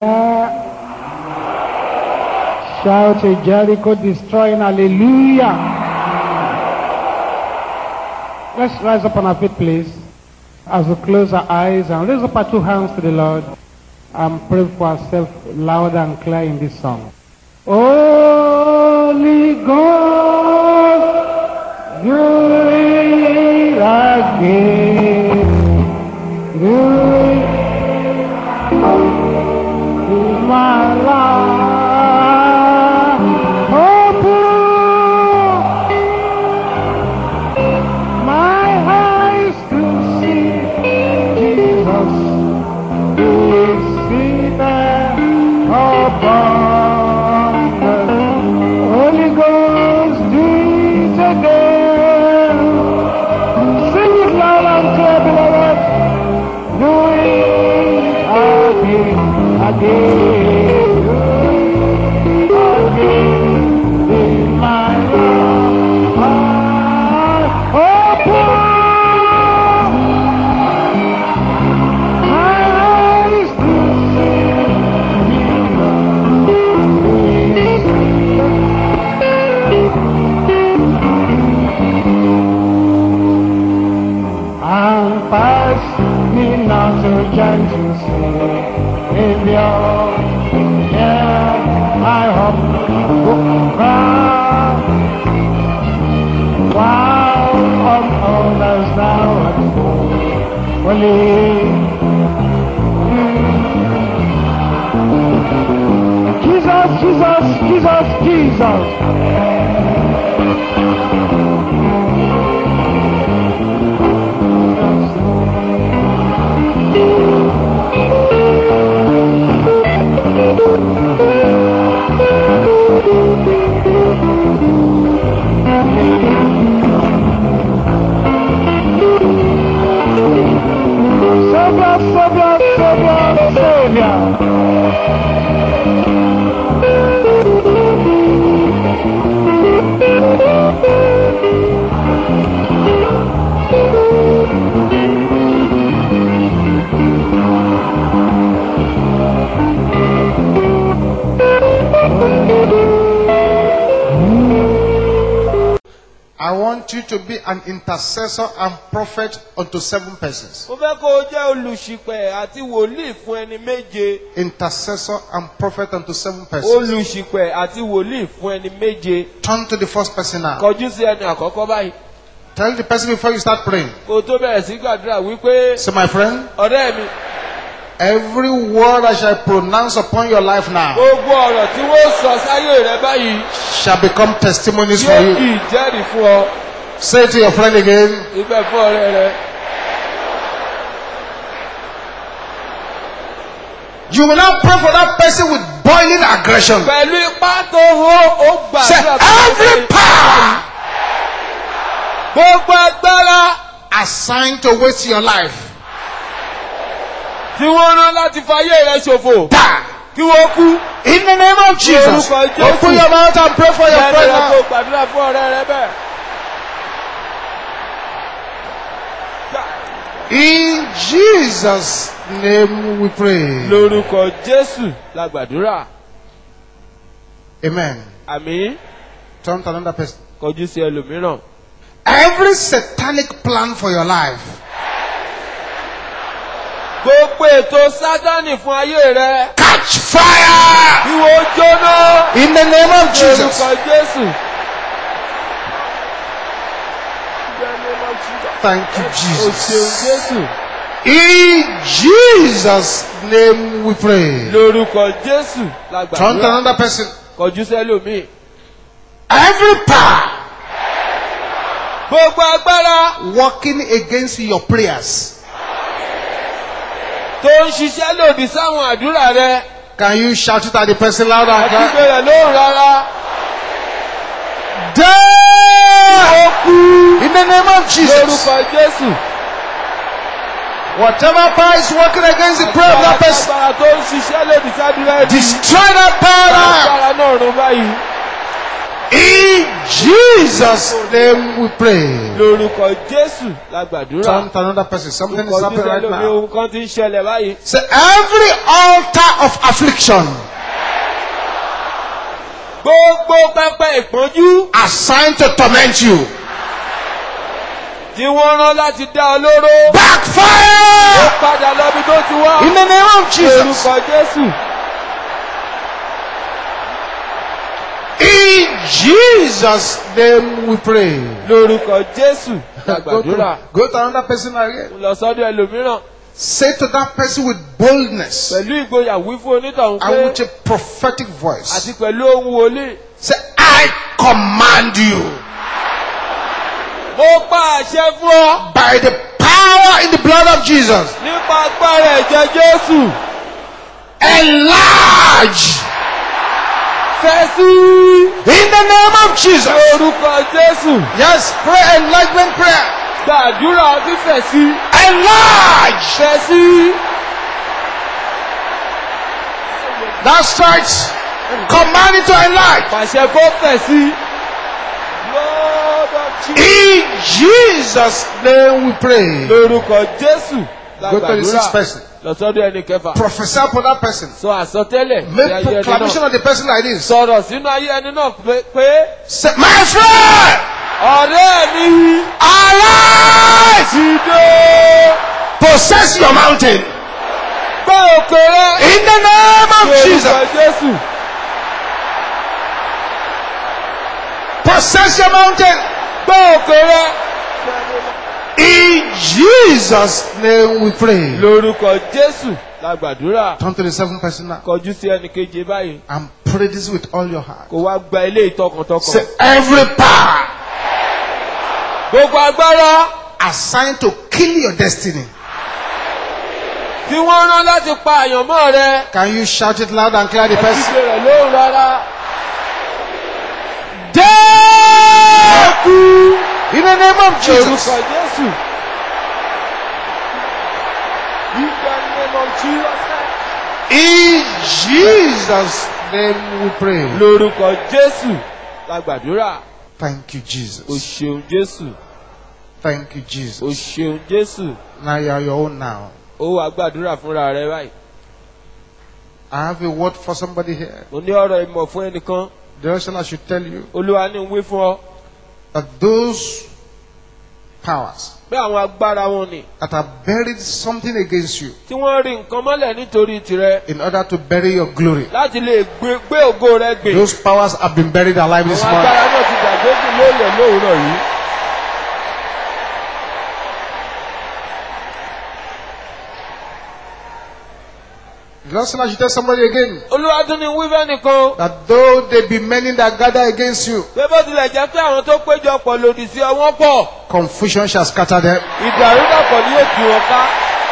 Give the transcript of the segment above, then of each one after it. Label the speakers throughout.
Speaker 1: Shout a Jericho destroying hallelujah. Let's rise up on our feet, please, as we close our eyes and raise up our two hands to the Lord and pray for ourselves loud and clear in this song. Holy Ghost, do it again. Do it in my life. Open my eyes to see Jesus who is seated upon the Holy Ghost. Do it again. Sing it loud and clear, beloved. Do it again, again, again in my life. Open my eyes to see and pass me not to gentle Savior. Yeah, I hope cry while on others now at home. Only Jesus, Jesus, Jesus, Jesus. Savior, Savior, Savior, Savior.
Speaker 2: I want you to be an intercessor and prophet unto seven persons.
Speaker 3: mo fẹ́ kó o jẹ́ olùṣìpẹ̀ àti wòlíì fún ẹni méje.
Speaker 2: Intercessor and prophet unto seven persons.
Speaker 3: olùṣìpẹ̀ àti wòlíì fún ẹni méje.
Speaker 2: Turn to the first person now.
Speaker 3: kọjú sí ẹni àkọ́kọ́ báyìí.
Speaker 2: Tell the person before you start praying.
Speaker 3: kó o tó bẹ̀rẹ̀ sí gbàdúrà wípé
Speaker 2: Say, my friend,
Speaker 3: ọ̀rẹ́ mi
Speaker 2: every word I shall pronounce upon your life now
Speaker 3: gbogbo ọ̀rọ̀ tí wọ́n sọ sáyé rẹ báyìí
Speaker 2: shall become testimonies for
Speaker 3: yóò
Speaker 2: you.
Speaker 3: di ìjẹ́rìí fún ọ.
Speaker 2: Say it to your friend again.
Speaker 3: ibẹ̀ fún ọ̀rẹ́ rẹ.
Speaker 2: You will not pray for that person with boiling aggression.
Speaker 3: pẹ̀lú ipá tó hó ó
Speaker 2: Say,
Speaker 3: gbàdúrà
Speaker 2: every power
Speaker 3: gbogbo agbára
Speaker 2: assigned to waste your life,
Speaker 3: tí wọ́n rán láti fayé rẹ ṣòfò
Speaker 2: die.
Speaker 3: kí wọ́n kú.
Speaker 2: In the name of Jesus,
Speaker 3: Lórúkọ Jésù.
Speaker 2: open your mouth and pray for your
Speaker 3: bẹ́ẹ̀
Speaker 2: friend
Speaker 3: ni
Speaker 2: now.
Speaker 3: kó gbàdúrà fún ọ̀rẹ́ rẹ bẹ́ẹ̀.
Speaker 2: In Jesus' name we pray.
Speaker 3: lórúkọ jésù la gbàdúrà
Speaker 2: Amen.
Speaker 3: àmì
Speaker 2: Turn to another person.
Speaker 3: kọjú sí ẹlòmíràn.
Speaker 2: Every satanic plan for your life,
Speaker 3: gbogbo ètò sátánì fún ayé rẹ
Speaker 2: catch fire
Speaker 3: kí wọ́n jóná
Speaker 2: in the name of Jesus.
Speaker 3: lórúkọ jésù.
Speaker 2: Thank you,
Speaker 3: o
Speaker 2: Jesus.
Speaker 3: ṣeun jésù
Speaker 2: In Jesus' name we pray.
Speaker 3: lórúkọ jésù la
Speaker 2: Turn to
Speaker 3: gbàdúrà
Speaker 2: another person.
Speaker 3: kọjú sí ẹlòmíì.
Speaker 2: Every power
Speaker 3: gbogbo agbára
Speaker 2: working against your prayers,
Speaker 3: tó ń ṣiṣẹ́ lòdì sáwọn àdúrà rẹ
Speaker 2: can you shout it at the person louder? and
Speaker 3: àti
Speaker 2: clear?
Speaker 3: bẹ̀rẹ̀ lóhùn rárá.
Speaker 2: Die! In the name of Jesus.
Speaker 3: lórúkọ jésù.
Speaker 2: Whatever power is working against the prayer of that person,
Speaker 3: agbára tó ń ṣiṣẹ́ lòdì sádúrà ẹbí.
Speaker 2: destroy that power
Speaker 3: agbára náà rún báyìí.
Speaker 2: in Jesus' name we pray.
Speaker 3: lórúkọ jésù la gbàdúrà.
Speaker 2: Turn to another person. Something is
Speaker 3: Orúkọ
Speaker 2: happening
Speaker 3: Jésù
Speaker 2: right
Speaker 3: ẹlòmíì
Speaker 2: now.
Speaker 3: ohun kan ti ń ṣẹlẹ̀ báyìí.
Speaker 2: Say every altar of affliction
Speaker 3: gbogbo pẹpẹ ìpọ́njú
Speaker 2: assigned to torment you.
Speaker 3: tí wọ́n rán láti dá ọ lóró. ó
Speaker 2: Backfire
Speaker 3: padà lọ́bi tó ti wá.
Speaker 2: in the name of Jesus.
Speaker 3: lórúkọ jésù.
Speaker 2: In Jesus' name we pray.
Speaker 3: lórúkọ jésù la
Speaker 2: Go
Speaker 3: gbàdúrà.
Speaker 2: to, go to another person again.
Speaker 3: mo lọ sọ́dọ̀ ẹlòmíràn
Speaker 2: Say to that person with boldness
Speaker 3: pẹ̀lú ìgboyà wí fún onítọ̀hún
Speaker 2: and
Speaker 3: pé
Speaker 2: with a prophetic voice.
Speaker 3: àti pẹ̀lú ohun wòlíì.
Speaker 2: Say, I command you
Speaker 3: mo pa àṣẹ fún ọ
Speaker 2: by the power in the blood of Jesus.
Speaker 3: nípa agbára ẹ̀jẹ̀ jésù.
Speaker 2: Enlarge
Speaker 3: fẹ́ sí
Speaker 2: in the name of Jesus.
Speaker 3: lórúkọ jésù.
Speaker 2: Yes, pray enlargement prayer.
Speaker 3: gbàdúrà fífẹ̀ sí.
Speaker 2: Enlarge.
Speaker 3: fẹ́ sí.
Speaker 2: That's right. Command it to enlarge.
Speaker 3: pàṣẹ kó fẹ̀ sí. Lord of Jesus.
Speaker 2: In Jesus' name we pray.
Speaker 3: lórúkọ jésù la
Speaker 2: Go to the sixth
Speaker 3: gbàdúrà
Speaker 2: person.
Speaker 3: lọ́sọ́dọ̀ ẹni kẹfà.
Speaker 2: Prophesy upon that person.
Speaker 3: sọ àsọtẹ́lẹ̀ sí
Speaker 2: Make
Speaker 3: ayé ẹni
Speaker 2: proclamation
Speaker 3: náà.
Speaker 2: of the person like this.
Speaker 3: sọ̀rọ̀ sínú ayé ẹni náà pé- pé
Speaker 2: Say, my friend,
Speaker 3: ọ̀rẹ́ mi
Speaker 2: arise,
Speaker 3: dìde
Speaker 2: possess your mountain
Speaker 3: gbé òkè rẹ.
Speaker 2: in the name of
Speaker 3: lórúkọ
Speaker 2: Jesus.
Speaker 3: jésù
Speaker 2: Possess your mountain
Speaker 3: gbé òkè rẹ.
Speaker 2: in Jesus' name. We pray.
Speaker 3: lórúkọ jésù la gbàdúrà.
Speaker 2: Turn to the seventh person now
Speaker 3: kọjú sí ẹnì keje báyìí
Speaker 2: and pray this with all your heart.
Speaker 3: kó wá gba ilé ìtọkàntọkàn.
Speaker 2: Say, every power
Speaker 3: gbogbo agbára
Speaker 2: assigned to kill your destiny.
Speaker 3: tí wọ́n rán láti pa àyànmọ́ rẹ.
Speaker 2: Can you shout it loud and clear the person?
Speaker 3: ìṣe rẹ̀ lóhùn rárá.
Speaker 2: Death!
Speaker 3: kú
Speaker 2: In the name of Jesus.
Speaker 3: lórúkọ jésù. In the name of Jesus.
Speaker 2: In Jesus' name we pray.
Speaker 3: lórúkọ jésù la gbàdúrà.
Speaker 2: Thank you,
Speaker 3: o
Speaker 2: Jesus.
Speaker 3: ṣeun jésù.
Speaker 2: Thank you,
Speaker 3: o
Speaker 2: Jesus.
Speaker 3: ṣeun jésù.
Speaker 2: Now you are your own now.
Speaker 3: ó wàá gbàdúrà fúnra rẹ báyìí.
Speaker 2: I have a word for somebody here.
Speaker 3: mo ní ọ̀rọ̀ ìmọ̀ fún ẹnìkan.
Speaker 2: The reason I should tell you
Speaker 3: olúwa ní ń wí fún ọ.
Speaker 2: that those powers
Speaker 3: pé àwọn agbára wọn ni.
Speaker 2: that have buried something against you
Speaker 3: tí wọ́n rí nǹkan mọ́lẹ̀ nítorí tirẹ̀.
Speaker 2: in order to bury your glory,
Speaker 3: láti lè gbé gbé ògo rẹ gbè.
Speaker 2: those powers have been buried alive this
Speaker 3: àwọn
Speaker 2: morning.
Speaker 3: agbára náà ti gbàgbé kù lóòlẹ̀ lóòrọ̀ yìí.
Speaker 2: The reason I should tell somebody again
Speaker 3: olúwa tún ní wí fẹ́ nìkan.
Speaker 2: that though there be many that gather against you,
Speaker 3: pé bó tilẹ̀ jẹ́ pé àwọn tó péjọpọ̀ lòdì sí ọ wọ́n pọ̀.
Speaker 2: confusion shall scatter them.
Speaker 3: ìdàrúdàpọ̀ ní èkì wọn ká.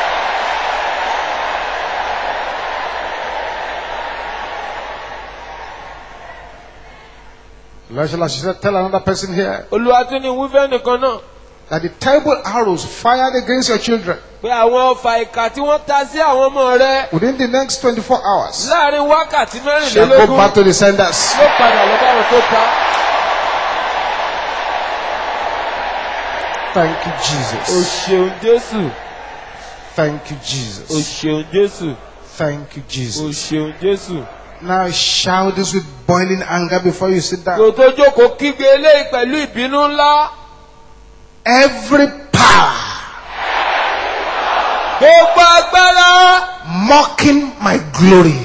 Speaker 2: The reason I should tell another person here
Speaker 3: olúwa tún ní wí fẹ́ nìkan náà.
Speaker 2: that the terrible arrows fired against your children
Speaker 3: pé àwọn ọfà ìkà tí wọ́n ta sí àwọn ọmọ rẹ
Speaker 2: within the next 24 hours
Speaker 3: láàrin wákàtí
Speaker 2: shall go
Speaker 3: mẹ́rìnlélógún
Speaker 2: back to the senders.
Speaker 3: ló padà lọ báwọn tó ta.
Speaker 2: Thank you,
Speaker 3: o
Speaker 2: Jesus.
Speaker 3: ṣeun jésù
Speaker 2: Thank you,
Speaker 3: o
Speaker 2: Jesus.
Speaker 3: ṣeun jésù
Speaker 2: Thank you,
Speaker 3: o
Speaker 2: Jesus.
Speaker 3: ṣeun jésù.
Speaker 2: Now shout this with boiling anger before you sit
Speaker 3: kò
Speaker 2: down.
Speaker 3: tó jókòó kígbe eléyìí pẹ̀lú ìbínú ńlá.
Speaker 2: Every power
Speaker 3: gbogbo agbára
Speaker 2: mocking my glory.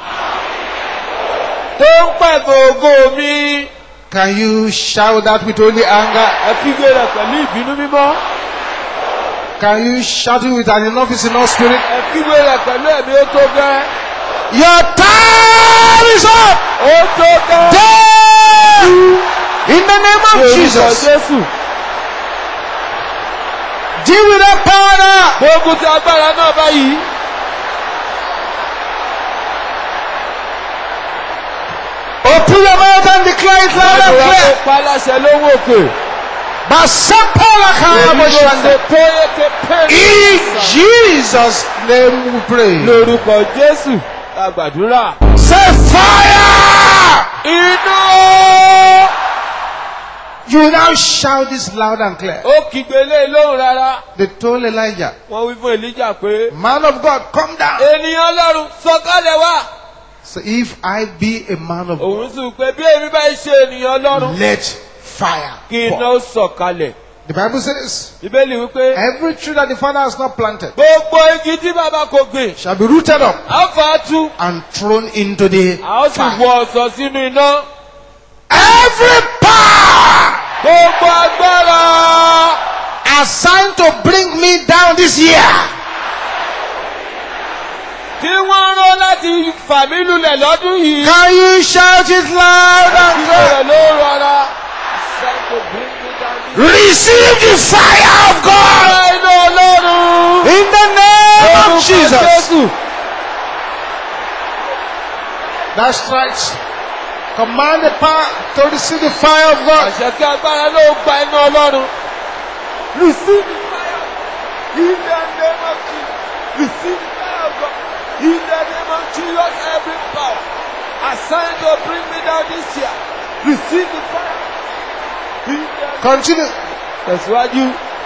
Speaker 3: tó ń pẹ̀fẹ̀ ògo mi.
Speaker 2: Can you shout that with only anger?
Speaker 3: ẹ kígbe rẹ̀ pẹ̀lú ìbínú mímọ́.
Speaker 2: Can you shout it with an enough is enough spirit?
Speaker 3: ẹ kígbe rẹ̀ pẹ̀lú ẹ̀mí ó tó gẹ́.
Speaker 2: Your time is up!
Speaker 3: ó tó gẹ́.
Speaker 2: Death! In the name of
Speaker 3: Lórúkọ
Speaker 2: Jesus.
Speaker 3: jésù.
Speaker 2: Deal with that power now.
Speaker 3: gbógun ti agbára náà báyìí.
Speaker 2: Open your mouth and declare it loud and
Speaker 3: Àdúrà tó
Speaker 2: clear.
Speaker 3: pa láṣẹ lówó òkè.
Speaker 2: Basapola Karaboshande. In Jesus' name we pray.
Speaker 3: lórúkọ jésù la gbàdúrà.
Speaker 2: Say fire!
Speaker 3: iná
Speaker 2: You now shout this loud and clear.
Speaker 3: ó kígbe lé lóhùn rárá
Speaker 2: They told Elijah,
Speaker 3: wọ́n wí fún elijah pé
Speaker 2: Man of God, come down.
Speaker 3: ènìyàn ọlọ́run sọ̀kalẹ̀ wá
Speaker 2: So if I be a man of
Speaker 3: òun
Speaker 2: God,
Speaker 3: sì pé bí èmi bá ṣe ènìyàn ọlọ́run
Speaker 2: let fire
Speaker 3: kí iná
Speaker 2: fall.
Speaker 3: ó sọ̀kalẹ̀
Speaker 2: The Bible says,
Speaker 3: bíbélì wípé
Speaker 2: every tree that the Father has not planted
Speaker 3: gbogbo igi tí bàbá kò gbìn
Speaker 2: shall be rooted up
Speaker 3: á fà á tú
Speaker 2: and thrown into the
Speaker 3: a ó sì
Speaker 2: fire.
Speaker 3: wọ ọ̀sán sínú iná
Speaker 2: Every power
Speaker 3: gbogbo agbára
Speaker 2: assigned to bring me down this year,
Speaker 3: tí wọ́n rán láti fà mí lulẹ̀ lọ́dún yìí
Speaker 2: can you shout it loud and clear?
Speaker 3: ìbẹ̀rẹ̀ ló rọra.
Speaker 2: Receive the fire of God
Speaker 3: iná ọlọ́run.
Speaker 2: in the name of Jesus.
Speaker 3: Jésù.
Speaker 2: That's right. Command the power to receive the fire of God.
Speaker 3: àṣẹ kí agbára ló gba iná ọlọ́run. receive the fire in the name of Jesus receive the fire of God in the name of Jesus every power assigned to bring me down this year receive the fire in the
Speaker 2: Continue.
Speaker 3: tẹ̀síwájú.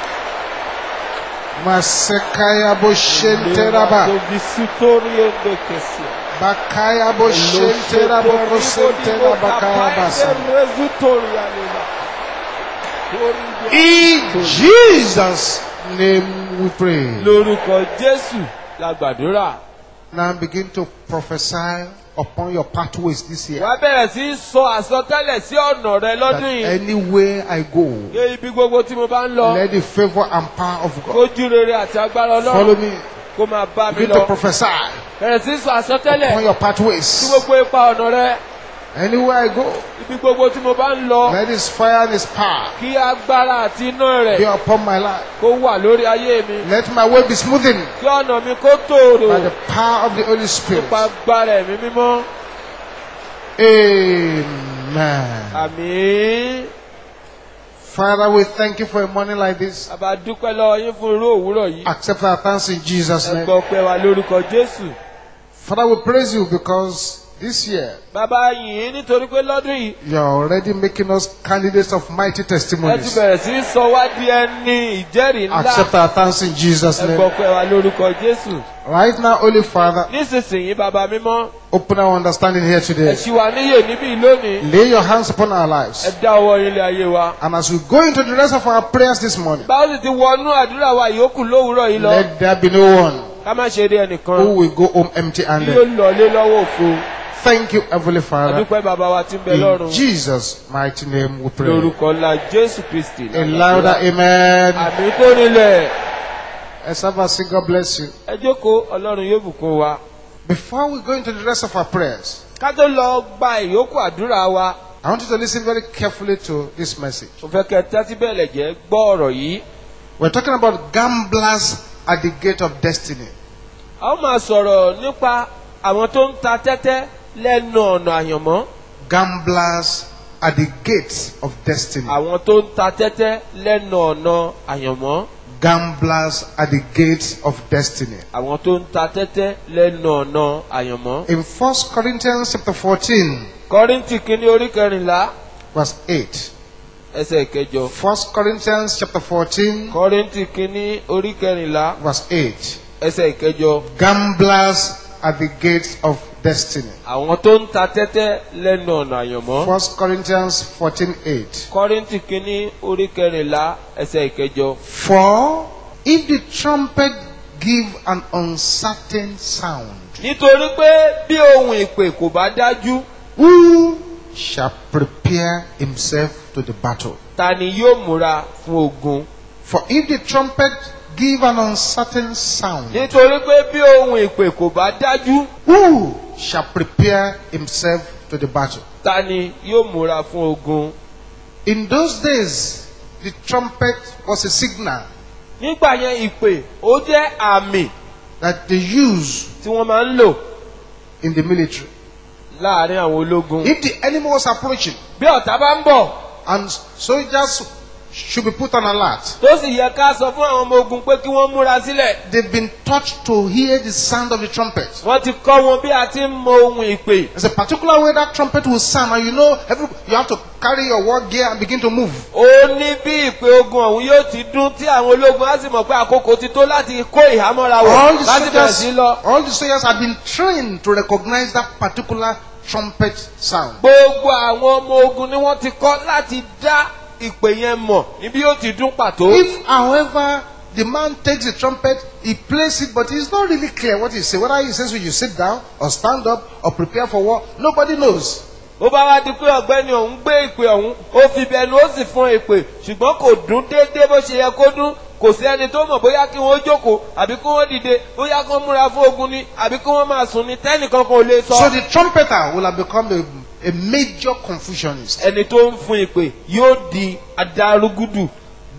Speaker 2: Masekaya boshenteraba.
Speaker 3: tó fi sítórí ẹ̀ndẹ̀ kẹsì.
Speaker 2: Bakaya boshenteraba kosentera bakaya basa. In Jesus' name we pray.
Speaker 3: lórúkọ jésù la gbàdúrà.
Speaker 2: Now begin to prophesy upon your pathways this year.
Speaker 3: wàá bẹ̀rẹ̀ sí í sọ àsọtẹ́lẹ̀ sí ọ̀nà rẹ
Speaker 2: That
Speaker 3: lọ́dún yìí.
Speaker 2: anywhere I go,
Speaker 3: Ṣé ibi gbogbo tí mo bá ń lọ.
Speaker 2: let the favor and power of God
Speaker 3: kójú rere àti agbára
Speaker 2: follow
Speaker 3: ọlọ́run
Speaker 2: me.
Speaker 3: kó máa bá mi
Speaker 2: Begin to
Speaker 3: lọ.
Speaker 2: prophesy
Speaker 3: bẹ̀rẹ̀ sí í sọ
Speaker 2: upon
Speaker 3: àsọtẹ́lẹ̀
Speaker 2: your
Speaker 3: sí
Speaker 2: pathways.
Speaker 3: gbogbo ipa ọ̀nà rẹ.
Speaker 2: Anywhere I go,
Speaker 3: ibi gbogbo tí mo bá ń lọ.
Speaker 2: let His fire and His power
Speaker 3: kí agbára àti iná
Speaker 2: be
Speaker 3: rẹ̀
Speaker 2: upon my life.
Speaker 3: kó wà lórí ayé mi.
Speaker 2: Let my way be smoothened
Speaker 3: kí ọ̀nà mi kó tòrò
Speaker 2: by the power of the Holy Spirit.
Speaker 3: nípa agbára ẹ̀mí mímọ́.
Speaker 2: Amen.
Speaker 3: àmín.
Speaker 2: Father, we thank you for a morning like this.
Speaker 3: àbá dúpẹ́ lọ́wọ́ yín fún irú òwúrọ̀ yìí.
Speaker 2: Accept our thanks in Jesus'
Speaker 3: ẹ
Speaker 2: name.
Speaker 3: gbọ́ pé wa lórúkọ jésù.
Speaker 2: Father, we praise you because this year
Speaker 3: bàbá yìí nítorí pé lọ́dún yìí
Speaker 2: you are already making us candidates of mighty
Speaker 3: ẹ ti
Speaker 2: testimonies.
Speaker 3: bẹ̀rẹ̀ sí í sọ wá di ẹni ìjẹ́rìí ńlá.
Speaker 2: Accept our thanks in Jesus'
Speaker 3: ẹ
Speaker 2: name.
Speaker 3: gbọ́ pé wa lórúkọ jésù.
Speaker 2: Right now, Holy Father,
Speaker 3: nísinsìnyí bàbá mímọ́
Speaker 2: open our understanding here
Speaker 3: ẹ
Speaker 2: today.
Speaker 3: ṣì wà níyè níbí lónìí.
Speaker 2: Lay your hands upon our
Speaker 3: ẹ
Speaker 2: lives.
Speaker 3: dá ọwọ́ ilé ayé wa.
Speaker 2: And as we go into the rest of our prayers this morning,
Speaker 3: báwo sì ti wọnú àdúrà wa yòókù lówùúrọ̀ yìí lọ.
Speaker 2: let there be no one
Speaker 3: ká má ṣe rí ẹnìkan
Speaker 2: who will go home empty
Speaker 3: tí yóò
Speaker 2: handed.
Speaker 3: lọlé lọ́wọ́ òfo.
Speaker 2: Thank you, Heavenly Father.
Speaker 3: adúpẹ́ bàbá wa tí ń bẹ
Speaker 2: In
Speaker 3: lọ́run.
Speaker 2: Jesus' mighty name we pray.
Speaker 3: lórúkọ ńlá jésù kristi.
Speaker 2: A louder amen.
Speaker 3: àmì tó nílẹ̀.
Speaker 2: As I say, God bless you.
Speaker 3: ẹ jókòó ọlọ́run yóò bùkún wa.
Speaker 2: Before we go into the rest of our prayers,
Speaker 3: ká tó lọ gba ìyókù àdúrà wa.
Speaker 2: I want you to listen very carefully to this message.
Speaker 3: mo fẹ́ kẹ́ tẹ́tí bẹ̀lẹ̀ jẹ́ gbọ́ ọ̀rọ̀ yìí.
Speaker 2: We're talking about gamblers at the gate of destiny.
Speaker 3: a ó máa sọ̀rọ̀ nípa àwọn tó ń ta tẹ́tẹ́ lẹ́nu ọ̀nà àyànmọ́.
Speaker 2: Gamblers at the gates of destiny.
Speaker 3: àwọn tó ń ta tẹ́tẹ́ lẹ́nu ọ̀nà àyànmọ́.
Speaker 2: Gamblers at the gates of destiny.
Speaker 3: àwọn tó ń ta tẹ́tẹ́ lẹ́nu ọ̀nà àyànmọ́.
Speaker 2: In 1 Corinthians chapter 14,
Speaker 3: kọ́ríntì kínní orí kẹrìnlá
Speaker 2: verse 8.
Speaker 3: ẹsẹ̀ ìkẹjọ.
Speaker 2: 1 Corinthians chapter 14,
Speaker 3: kọ́ríntì kínní orí kẹrìnlá
Speaker 2: verse 8.
Speaker 3: ẹsẹ̀ ìkẹjọ.
Speaker 2: Gamblers at the gates of destiny.
Speaker 3: àwọn tó ń ta tẹ́tẹ́ lẹ́nu ọ̀nà àyànmọ́.
Speaker 2: 1 Corinthians 14, 8.
Speaker 3: kọ́ríntì kínní orí kẹrìnlá ẹsẹ̀ ìkẹjọ.
Speaker 2: For if the trumpet give an uncertain sound,
Speaker 3: nítorí pé bí ohun ìpè kò bá dájú
Speaker 2: who shall prepare himself to the battle?
Speaker 3: ta ni yóò múra fún ogun.
Speaker 2: For if the trumpet give an uncertain sound,
Speaker 3: nítorí pé bí ohun ìpè kò bá dájú
Speaker 2: who shall prepare himself to the battle?
Speaker 3: ta ni yóò múra fún ogun.
Speaker 2: In those days, the trumpet was a signal
Speaker 3: nígbà yẹn ìpè ó jẹ́ àmì
Speaker 2: that they use
Speaker 3: tí wọ́n máa ń lò
Speaker 2: in the military.
Speaker 3: láàrin àwọn ológun.
Speaker 2: If the enemy was approaching
Speaker 3: bí ọ̀tá bá ń bọ̀
Speaker 2: and soldiers should be put on alert.
Speaker 3: tó sì yẹ ká sọ fún àwọn ọmọ ogun pé kí wọ́n múra sílẹ̀.
Speaker 2: They've been taught to hear the sound of the trumpet.
Speaker 3: wọ́n ti kọ́ wọn bí a ti ń mọ ohun ìpè.
Speaker 2: There's a particular way that trumpet will sound, and you know, every, you have to carry your war gear and begin to move.
Speaker 3: ó ní bí ìpè ogun ọ̀hún yóò ti dún tí àwọn ológun á sì mọ̀ pé àkókò ti tó láti kó ìhámọ́ra
Speaker 2: All
Speaker 3: wọ̀
Speaker 2: the
Speaker 3: láti bẹ̀rẹ̀ sí
Speaker 2: soldiers,
Speaker 3: lọ.
Speaker 2: all the soldiers have been trained to recognize that particular trumpet sound.
Speaker 3: gbogbo àwọn ọmọ ogun ni wọ́n ti kọ́ láti dá ìpè yẹn mọ̀ níbi yóò ti dún pàtó.
Speaker 2: If, however, the man takes the trumpet, he plays it, but it's not really clear what he says. Whether he says when you sit down or stand up or prepare for war, nobody knows.
Speaker 3: ó bá wá di pé ọ̀gbẹ́ni ọ̀hún gbé ìpè ọ̀hún ó fi bẹnu ó sì fún ìpè ṣùgbọ́n kò dún déédéé bó ṣe yẹ kó dún kò sí ẹni tó mọ̀ bóyá kí wọ́n jókòó àbí kí wọ́n dìde bóyá kí wọ́n múra fún ogun ni àbí kí wọ́n máa sùn ni tẹ́nìkan kan ò lè sọ.
Speaker 2: So the trumpeter will have become a, a major confusionist.
Speaker 3: ẹni tó ń fún ìpè yóò di adarúgúdù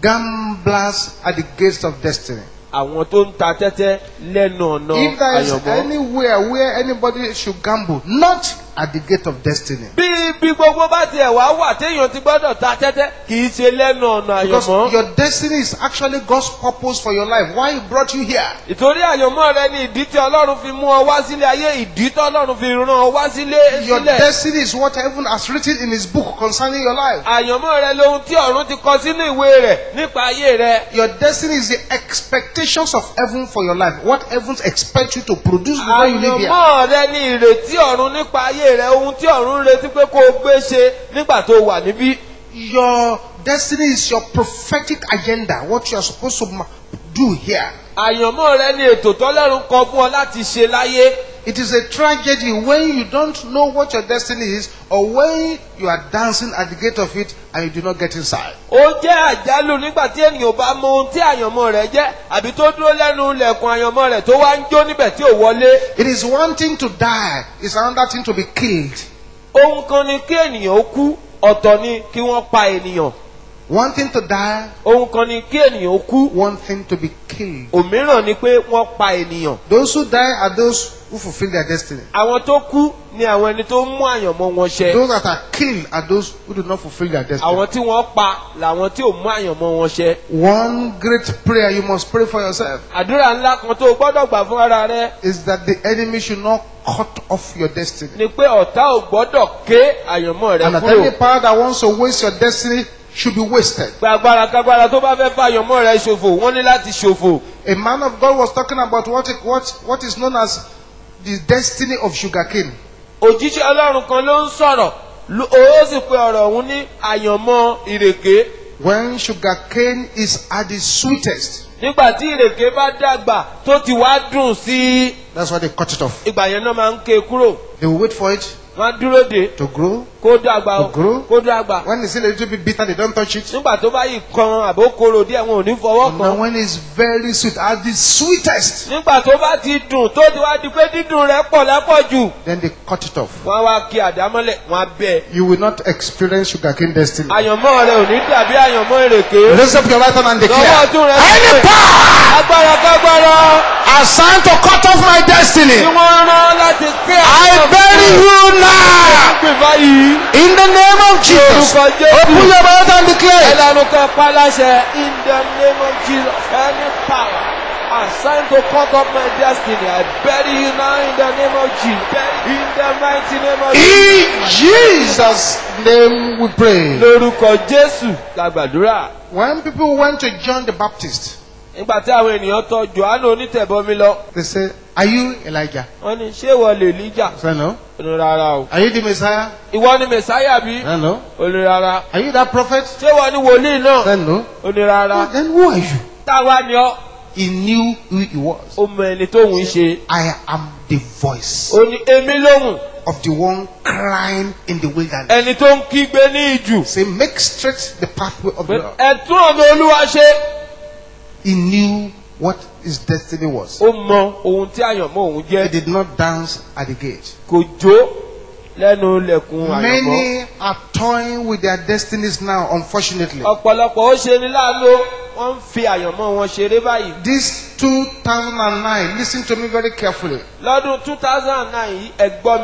Speaker 2: Gamblers at the gates of destiny.
Speaker 3: àwọn tó ń ta tẹ́tẹ́ lẹ́nu ọ̀nà
Speaker 2: If there is
Speaker 3: àyànmọ́.
Speaker 2: anywhere where anybody should gamble, not at the gate of destiny.
Speaker 3: bí bí gbogbo bá tiẹ̀ wá wà téèyàn ti gbọ́dọ̀ ta tẹ́tẹ́ kì í ṣe lẹ́nu ọ̀nà
Speaker 2: Because
Speaker 3: àyànmọ́.
Speaker 2: your destiny is actually God's purpose for your life. Why He brought you here.
Speaker 3: ìtorí àyànmọ́ rẹ ni ìdí tí ọlọ́run fi mú ọ wá sílé ayé ìdí tí ọlọ́run fi rán ọ wá sílé
Speaker 2: Your
Speaker 3: sílẹ̀.
Speaker 2: destiny is what heaven has written in His book concerning your life.
Speaker 3: àyànmọ́ rẹ lohun tí ọ̀run ti kọ sínú ìwé rẹ̀ nípa ayé rẹ.
Speaker 2: Your destiny is the expectations of heaven for your life. What heavens expect you to produce before you live here.
Speaker 3: àyànmọ́ rẹ ni ìrètí ọ̀run nípa ayé rẹ ohun tí ọ̀run ń retí pé kó o gbé ṣe nígbà tó wà níbí.
Speaker 2: Your destiny is your prophetic agenda. What you are supposed to ma- do here.
Speaker 3: àyànmọ́ rẹ ni ètò tọ́lọ́run kọ fún ọ láti ṣe láyé.
Speaker 2: It is a tragedy when you don't know what your destiny is or when you are dancing at the gate of it and you do not get inside.
Speaker 3: ó jẹ́ àjálù nígbà tí ènìyàn bá mọ ohun tí àyànmọ́ rẹ̀ jẹ́ àbí tó dúró lẹ́nu ilẹ̀kùn àyànmọ́ rẹ̀ tó wá ń jó níbẹ̀ tí ò wọlé.
Speaker 2: It is one thing to die, it's another thing to be killed.
Speaker 3: ohun kan ni kí ènìyàn ó kú ọ̀tọ̀ ni kí wọ́n pa ènìyàn.
Speaker 2: One thing to die,
Speaker 3: ohun kan ni kí ènìyàn ó kú
Speaker 2: one thing to be killed.
Speaker 3: òmíràn ni pé wọ́n pa ènìyàn.
Speaker 2: Those who die are those who fulfill their destiny.
Speaker 3: àwọn tó kú ni àwọn ẹni tó ń mú àyànmọ́ wọn ṣẹ.
Speaker 2: Those that are killed are those who do not fulfill their destiny.
Speaker 3: àwọn tí wọ́n pa làwọn tí ò mú àyànmọ́ wọn ṣẹ.
Speaker 2: One great prayer you must pray for yourself
Speaker 3: àdúrà ńlá kan tó o gbọ́dọ̀ gbà fún ara rẹ
Speaker 2: is that the enemy should not cut off your destiny.
Speaker 3: ni pé ọ̀tá ò gbọ́dọ̀ ké àyànmọ́ rẹ
Speaker 2: And that any
Speaker 3: kúrò.
Speaker 2: power that wants to waste your destiny should be wasted.
Speaker 3: pé agbára kágbára tó bá fẹ́ fà àyànmọ́ rẹ ṣòfò wọ́n ní láti ṣòfò.
Speaker 2: A man of God was talking about what, what, what is known as the destiny of sugarcane.
Speaker 3: òjíṣẹ́ ọlọ́run kan ló ń sọ̀rọ̀ ló- ó sì pe ọ̀rọ̀ ọ̀hún ní àyànmọ́ ìrèké.
Speaker 2: When sugarcane is at the sweetest,
Speaker 3: nígbà tí ìrèké bá dàgbà tó ti wá dùn sí i
Speaker 2: that's why they cut it off.
Speaker 3: ìgbà yẹn náà máa ń ké e kúrò
Speaker 2: They will wait for it
Speaker 3: wọ́n á dúró de
Speaker 2: to grow.
Speaker 3: kó dàgbà o
Speaker 2: To grow.
Speaker 3: kó dàgbà.
Speaker 2: When it's still a little bit bitter, they don't touch it.
Speaker 3: nígbà tó bá yìí kan àbó korò díẹ̀ wọn ò ní fọwọ́
Speaker 2: Now,
Speaker 3: kan.
Speaker 2: when it's very sweet, at the sweetest,
Speaker 3: nígbà tó bá ti dùn tó ti wá di pé dídùn rẹ̀ pọ̀ lápọ̀jù
Speaker 2: then they cut it off.
Speaker 3: wọ́n á wá kí àdámọ́lẹ̀ wọ́n á bẹ̀.
Speaker 2: You will not experience sugarcane destiny.
Speaker 3: àyànmọ́ rẹ̀ ò ní dàbí àyànmọ́ ìrèké.
Speaker 2: Raise up your right hand and
Speaker 3: lọ́wọ́
Speaker 2: declare.
Speaker 3: ọ̀tún rẹ̀
Speaker 2: Any
Speaker 3: sókè.
Speaker 2: power
Speaker 3: agbára kágbára
Speaker 2: assigned to cut off my
Speaker 3: tí
Speaker 2: destiny,
Speaker 3: wọ́n rán láti ké
Speaker 2: I bury you now.
Speaker 3: gbè báyìí.
Speaker 2: In the name of Jesus.
Speaker 3: Orúkọ Jésù.
Speaker 2: Open your mouth and declare.
Speaker 3: ẹlẹ́nu kan pa láṣẹ in the name of Jesus any power assigned to cut off my destiny I bury you now in the name of Jesus in the mighty name of
Speaker 2: In Jesus' name we pray.
Speaker 3: lórúkọ Jésù la gbàdúrà
Speaker 2: When people went to John the Baptist,
Speaker 3: nígbà tí àwọn ènìyàn tọ̀ Jòhánù onítẹ̀bọmi lọ
Speaker 2: they said, Are you Elijah?
Speaker 3: wọ́n ní ṣé ìwọ lè líjà
Speaker 2: I said, No.
Speaker 3: ó ní rárá o
Speaker 2: Are you the Messiah?
Speaker 3: ìwọ ni mẹsáyà bí
Speaker 2: I said, No.
Speaker 3: ó ní rárá
Speaker 2: Are you that prophet?
Speaker 3: ṣé ìwọ ni wòlíì
Speaker 2: I
Speaker 3: náà
Speaker 2: said, No.
Speaker 3: ó ní rárá
Speaker 2: Then who are you?
Speaker 3: táwa ni ọ́
Speaker 2: He knew who he was.
Speaker 3: ó mọ ẹni tóun ń ṣe
Speaker 2: I am the voice
Speaker 3: ó ní èmi lóhùn
Speaker 2: of the one crying in the wilderness.
Speaker 3: ẹni tó ń kígbe ní ìjù
Speaker 2: Say, make straight the pathway of the Lord.
Speaker 3: ẹ̀tún ọ̀nà olúwa ṣe.
Speaker 2: He knew what his destiny was.
Speaker 3: ó mọ ohun tí àyànmọ́ òun
Speaker 2: He
Speaker 3: jẹ́
Speaker 2: did not dance at the gate.
Speaker 3: kò jó lẹ́nu ilẹ̀kùn àyànmọ́.
Speaker 2: Many are toying with their destinies now, unfortunately.
Speaker 3: ọ̀pọ̀lọpọ̀ ó ṣe ní láàánú wọ́n ń fi àyànmọ́ wọn ṣeré báyìí.
Speaker 2: This 2009, listen to me very carefully.
Speaker 3: lọ́dún two thousand and nine yìí ẹ gbọ́ mi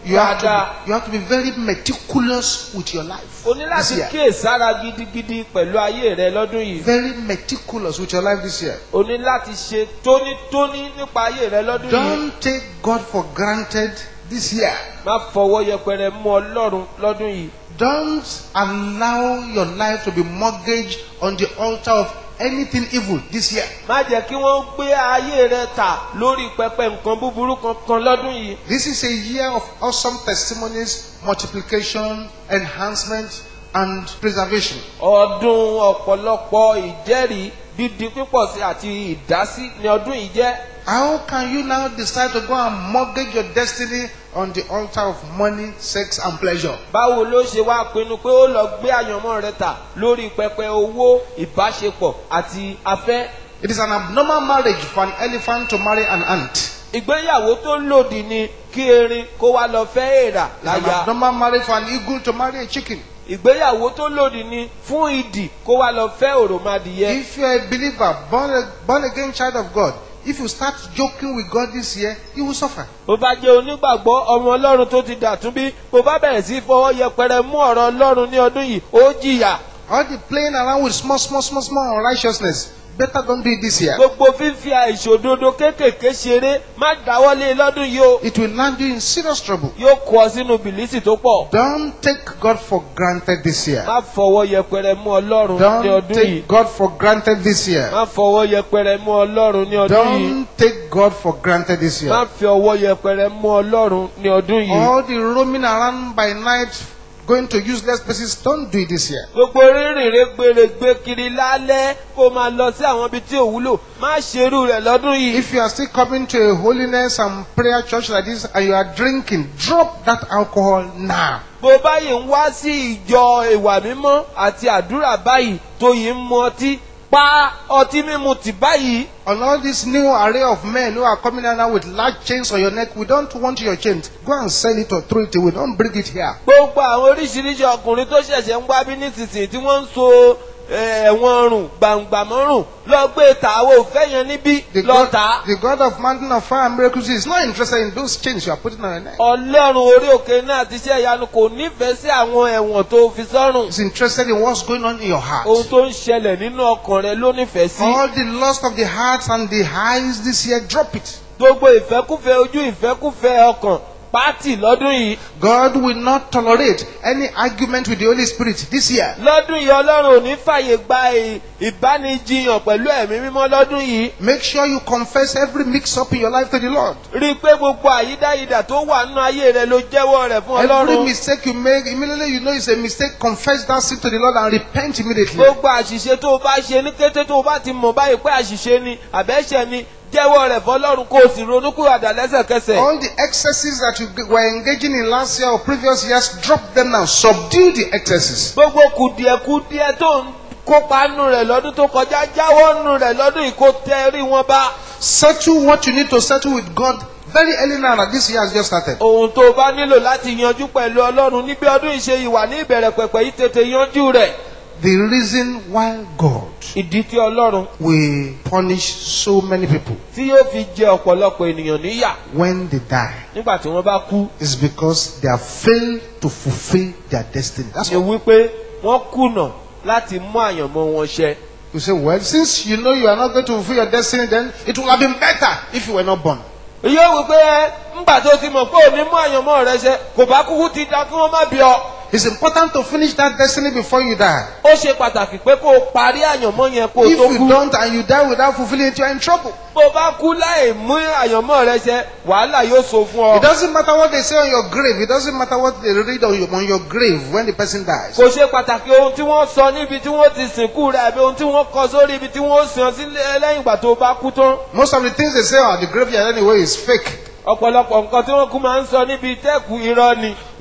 Speaker 2: You have, to
Speaker 3: dáadáa.
Speaker 2: be, you have to be very meticulous with your life.
Speaker 3: o ní
Speaker 2: this
Speaker 3: láti
Speaker 2: year.
Speaker 3: kíyèsára gidigidi pẹ̀lú ayé rẹ lọ́dún yìí.
Speaker 2: Very meticulous with your life this year.
Speaker 3: o ní láti ṣe tónítóní nípa ayé rẹ lọ́dún yìí.
Speaker 2: Don't take God for granted this year.
Speaker 3: má fọwọ́ yẹpẹrẹ mú ọlọ́run lọ́dún yìí.
Speaker 2: Don't allow your life to be mortgaged on the altar of anything evil this year.
Speaker 3: má jẹ́ kí wọ́n gbé ayé rẹ tà lórí pẹpẹ nǹkan búburú kankan lọ́dún yìí.
Speaker 2: This is a year of awesome testimonies, multiplication, enhancement, and preservation.
Speaker 3: ọdún ọ̀pọ̀lọpọ̀ ìjẹ́rìí dídi pípọ̀ sí àti ìdásí ni ọdún yìí jẹ́.
Speaker 2: How can you now decide to go and mortgage your destiny on the altar of money, sex, and pleasure?
Speaker 3: báwo ló ṣe wá pinnu pé ó lọ gbé àyànmọ́ rẹ tà lórí pẹpẹ owó ìbáṣepọ̀ àti afẹ́.
Speaker 2: It is an abnormal marriage for an elephant to marry an ant.
Speaker 3: ìgbéyàwó tó lòdì ni kí erin kó wá lọ fẹ́ èèrà
Speaker 2: It's an
Speaker 3: láya.
Speaker 2: abnormal marriage for an eagle to marry a chicken.
Speaker 3: ìgbéyàwó tó lòdì ni fún ìdì kó wá lọ fẹ́ òròmọdìyẹ.
Speaker 2: If you are a believer, born, a, born again child of God, if you start joking with God this year, you will suffer.
Speaker 3: bó bá jẹ́ onígbàgbọ́ ọmọ ọlọ́run tó ti dàtún bí bó bá bẹ̀rẹ̀ sí fọwọ́ yẹpẹrẹ mú ọ̀rọ̀ ọlọ́run ní ọdún yìí ó jìyà.
Speaker 2: All the playing around with small, small, small, small unrighteousness, better don't do it this year.
Speaker 3: gbogbo fífi àìṣòdodo kéékèèké ṣeré má dáwọ́lé lọ́dún yìí o
Speaker 2: It will land you in serious trouble.
Speaker 3: yóò kó ọ sínú bìlísì tó pọ̀.
Speaker 2: Don't take God for granted this year.
Speaker 3: má fọwọ́ yẹpẹrẹ mú ọlọ́run ní
Speaker 2: Don't
Speaker 3: ọdún
Speaker 2: take
Speaker 3: yìí.
Speaker 2: God for granted this year.
Speaker 3: má fọwọ́ yẹpẹrẹ mú ọlọ́run ní ọdún yìí.
Speaker 2: Don't take God for granted this
Speaker 3: má
Speaker 2: year.
Speaker 3: fi ọwọ́ yẹpẹrẹ mú ọlọ́run ní ọdún yìí.
Speaker 2: All the roaming around by night, going to useless places, don't do it this year.
Speaker 3: gbogbo rírìn rẹ́gbẹ̀rẹ̀gbẹ̀ kiri lálẹ́ kó máa lọ sí àwọn ibi tí ò wúlò má ṣerú rẹ̀ lọ́dún yìí.
Speaker 2: If you are still coming to a holiness and prayer church like this and you are drinking, drop that alcohol now.
Speaker 3: bó báyìí ń wá sí ìjọ ìwà mímọ́ àti àdúrà báyìí tó yìí ń mu ọtí pa ọtí mímu tì báyìí.
Speaker 2: On all this new array of men who are coming out now with large chains on your neck, we don't want your chains. Go and sell it or throw it away. Don't bring it here.
Speaker 3: gbogbo àwọn oríṣiríṣi ọkùnrin tó ṣẹ̀ṣẹ̀ ń wá bí nísinsìnyí tí wọ́n ń so eh, ẹ̀wọ̀n ọrùn gbàǹgbà mọ́rùn lọ gbé ta àwọn òfẹ́ yẹn níbí
Speaker 2: The
Speaker 3: lọ
Speaker 2: God,
Speaker 3: tà á.
Speaker 2: the God of mountain of fire and miracles is not interested in those chains you are putting on your neck.
Speaker 3: ọlọ́run orí òkè náà ti ṣe ìyanu kò nífẹ̀ẹ́ sí àwọn ẹ̀wọ̀n tó fi sọ́rùn.
Speaker 2: He's interested in what's going on in your heart.
Speaker 3: ohun tó ń ṣẹlẹ̀ nínú ọkàn rẹ ló nífẹ̀ẹ́ sí.
Speaker 2: All the lust of the heart and the eyes this year, drop it.
Speaker 3: gbogbo ìfẹ́kúfẹ́ ojú ìfẹ́kúfẹ́ ọkàn pátì lọ́dún yìí.
Speaker 2: God will not tolerate any argument with the Holy Spirit this year.
Speaker 3: lọ́dún yìí ọlọ́run ò ní fàyè gba ì- ìbánijiyàn pẹ̀lú ẹ̀mí mímọ́ lọ́dún yìí.
Speaker 2: Make sure you confess every mix up in your life to the Lord.
Speaker 3: rí i pé gbogbo àyídáyidà tó wà nínú ayé rẹ ló jẹ́wọ́ rẹ̀ fún
Speaker 2: Every
Speaker 3: ọlọ́run.
Speaker 2: mistake you make, immediately you know it's a mistake, confess that sin to the Lord and repent immediately.
Speaker 3: gbogbo àṣìṣe tó o bá ṣe ní kété tó o bá ti mọ̀ báyìí pé àṣìṣe ni àbẹ́ṣẹ̀ ni jẹ́wọ́ rẹ̀ fọlọ́run kó o sì ronúkúwàdà lẹ́sẹ̀kẹsẹ̀.
Speaker 2: All the excesses that you g- were engaging in last year or previous years, drop them now. Subdue the excesses.
Speaker 3: gbogbo kùdìẹ̀kùdìẹ̀ tó ń kópa nù rẹ̀ lọ́dún tó kọjá jáwọ́ nù rẹ̀ lọ́dún yìí kó tẹ rí wọn bá.
Speaker 2: Settle what you need to settle with God very early now that this year has just started.
Speaker 3: ohun tó o bá nílò láti yanjú pẹ̀lú ọlọ́run níbi ọdún ìṣe ìwà ní ìbẹ̀rẹ̀ pẹ̀pẹ̀ yìí tètè yanjú rẹ̀.
Speaker 2: The reason why God
Speaker 3: ìdí tí ọlọ́run
Speaker 2: will punish so many people
Speaker 3: tí yóò fi jẹ ọ̀pọ̀lọpọ̀ ènìyàn níyà
Speaker 2: when they die
Speaker 3: nígbà tí wọ́n bá kú
Speaker 2: is because they have failed to fulfill their destiny. That's
Speaker 3: ni
Speaker 2: all.
Speaker 3: wípé wọ́n kùnà láti mú àyànmọ́ wọn ṣẹ.
Speaker 2: You say, well, since you know you are not going to fulfill your destiny, then it would have been better if you were not born.
Speaker 3: yóò wípé ńgbà tó ti mọ̀ pé òní mú àyànmọ́ rẹ ṣẹ kò bá kúkú ti da kí wọ́n má bí ọ.
Speaker 2: It's important to finish that destiny before you die.
Speaker 3: ó ṣe pàtàkì pé kó o parí àyànmọ́ yẹn kó o
Speaker 2: If
Speaker 3: tó
Speaker 2: you
Speaker 3: kú.
Speaker 2: don't and you die without fulfilling it, you are in trouble.
Speaker 3: bó o bá kú láì mú àyànmọ́ rẹ ṣẹ wàhálà yóò so fún
Speaker 2: It
Speaker 3: ọ.
Speaker 2: doesn't matter what they say on your grave. It doesn't matter what they read on your, on your grave when the person dies.
Speaker 3: kò ṣe pàtàkì ohun tí wọ́n sọ níbi tí wọ́n ti sìnkú rẹ̀ àbí ohun tí wọ́n kọ sórí ibi tí wọ́n sìn ọ́ sí lẹ́yìn ìgbà tó o bá kú tán.
Speaker 2: Most of the things they say on the graveyard anyway is fake.
Speaker 3: ọ̀pọ̀lọpọ̀ nǹkan tí wọ́n kú máa ń sọ níbi tẹ́kù irọ́ ni.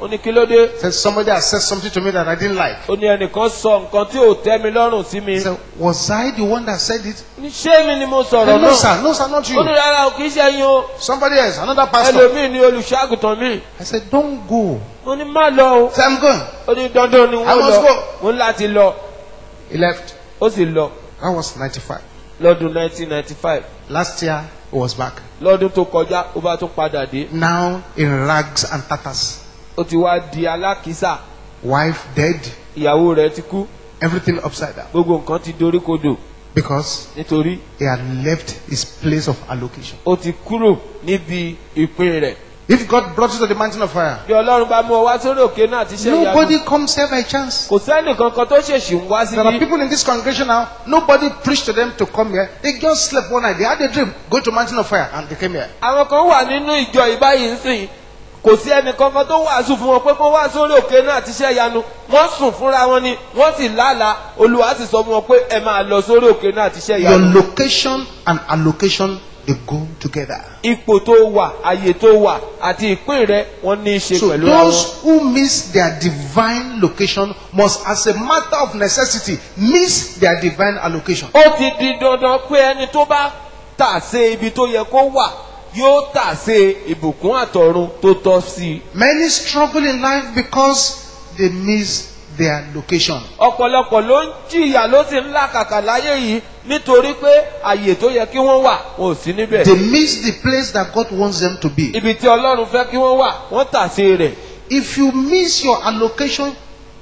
Speaker 3: ó ní kí ló dé
Speaker 2: Said somebody has said something to me that I didn't like.
Speaker 3: ó ní ẹnìkan sọ nǹkan tí ò tẹ́ mi lọ́rùn sí mi
Speaker 2: He said, Was I the one that said it?
Speaker 3: ní ṣé mi ni mo
Speaker 2: I
Speaker 3: sọ̀rọ̀
Speaker 2: said, no,
Speaker 3: náà
Speaker 2: sir. No, sir, not
Speaker 3: ó ní
Speaker 2: you.
Speaker 3: rárá o kì í ṣe yín o
Speaker 2: Somebody else, another pastor.
Speaker 3: ẹlòmíì ni olùṣọ́àgùtàn mi
Speaker 2: I said, Don't go.
Speaker 3: ó ní má lọ o
Speaker 2: I said, I'm going.
Speaker 3: ó ní dandan ni
Speaker 2: I
Speaker 3: wọ́n
Speaker 2: must
Speaker 3: lọ
Speaker 2: go.
Speaker 3: mo ní láti lọ
Speaker 2: He left.
Speaker 3: ó sì lọ
Speaker 2: That was 95.
Speaker 3: lọ́dún 1995
Speaker 2: Last year, he was back.
Speaker 3: lọ́dún tó kọjá ó bá tún padà dé
Speaker 2: Now in rags and tatters.
Speaker 3: ó ti wá di alákìísà
Speaker 2: Wife dead.
Speaker 3: ìyàwó rẹ̀ ti kú
Speaker 2: Everything upside down.
Speaker 3: gbogbo nǹkan ti dorí kodò
Speaker 2: Because
Speaker 3: nítorí
Speaker 2: he had left his place of allocation.
Speaker 3: ó ti kúrò níbi ìpín rẹ̀
Speaker 2: If God brought you to the mountain of fire,
Speaker 3: bí ọlọ́run bá mú ọ wá sórí òkè náà ti ṣe ìyanu
Speaker 2: nobody comes here by chance.
Speaker 3: kò sẹ́nì kankan tó ṣèṣì ń wá
Speaker 2: There are
Speaker 3: síbí
Speaker 2: people in this congregation now, nobody preached to them to come here. They just slept one night. They had a dream. Go to mountain of fire. And they came here.
Speaker 3: àwọn kan wà nínú ìjọ ìbáyìí ń sìn kò sí ẹnì kankan tó wàásù fún wọn pé kó wá sórí òkè náà ti ṣe ìyanu wọ́n sùn fúnra wọn ni wọ́n sì lálàá olúwa sì sọ fún wọn pé ẹ máa lọ sórí òkè náà ti ṣe
Speaker 2: Your
Speaker 3: ìyanu
Speaker 2: location and allocation, they go together.
Speaker 3: ipò tó wà àyè tó wà àti ìpín rẹ wọ́n ní í ṣe
Speaker 2: So
Speaker 3: pẹ̀lú àwọn.
Speaker 2: those who miss their divine location must, as a matter of necessity, miss their divine allocation.
Speaker 3: ó ti di dandan pé ẹni tó bá tà sí ibi tó yẹ kó wà yóò tà sí ìbùkún àtọ̀run tó tọ́ sí i.
Speaker 2: Many struggle in life because they miss their location.
Speaker 3: ọ̀pọ̀lọpọ̀ ló ń jìyà ló sì ń làkàkà láyé yìí nítorí pé àyè tó yẹ kí wọ́n wà wọn ò sí níbẹ̀.
Speaker 2: They miss the place that God wants them to be.
Speaker 3: ibi tí ọlọ́run fẹ́ kí wọ́n wà wọ́n tà sí rẹ̀.
Speaker 2: If you miss your allocation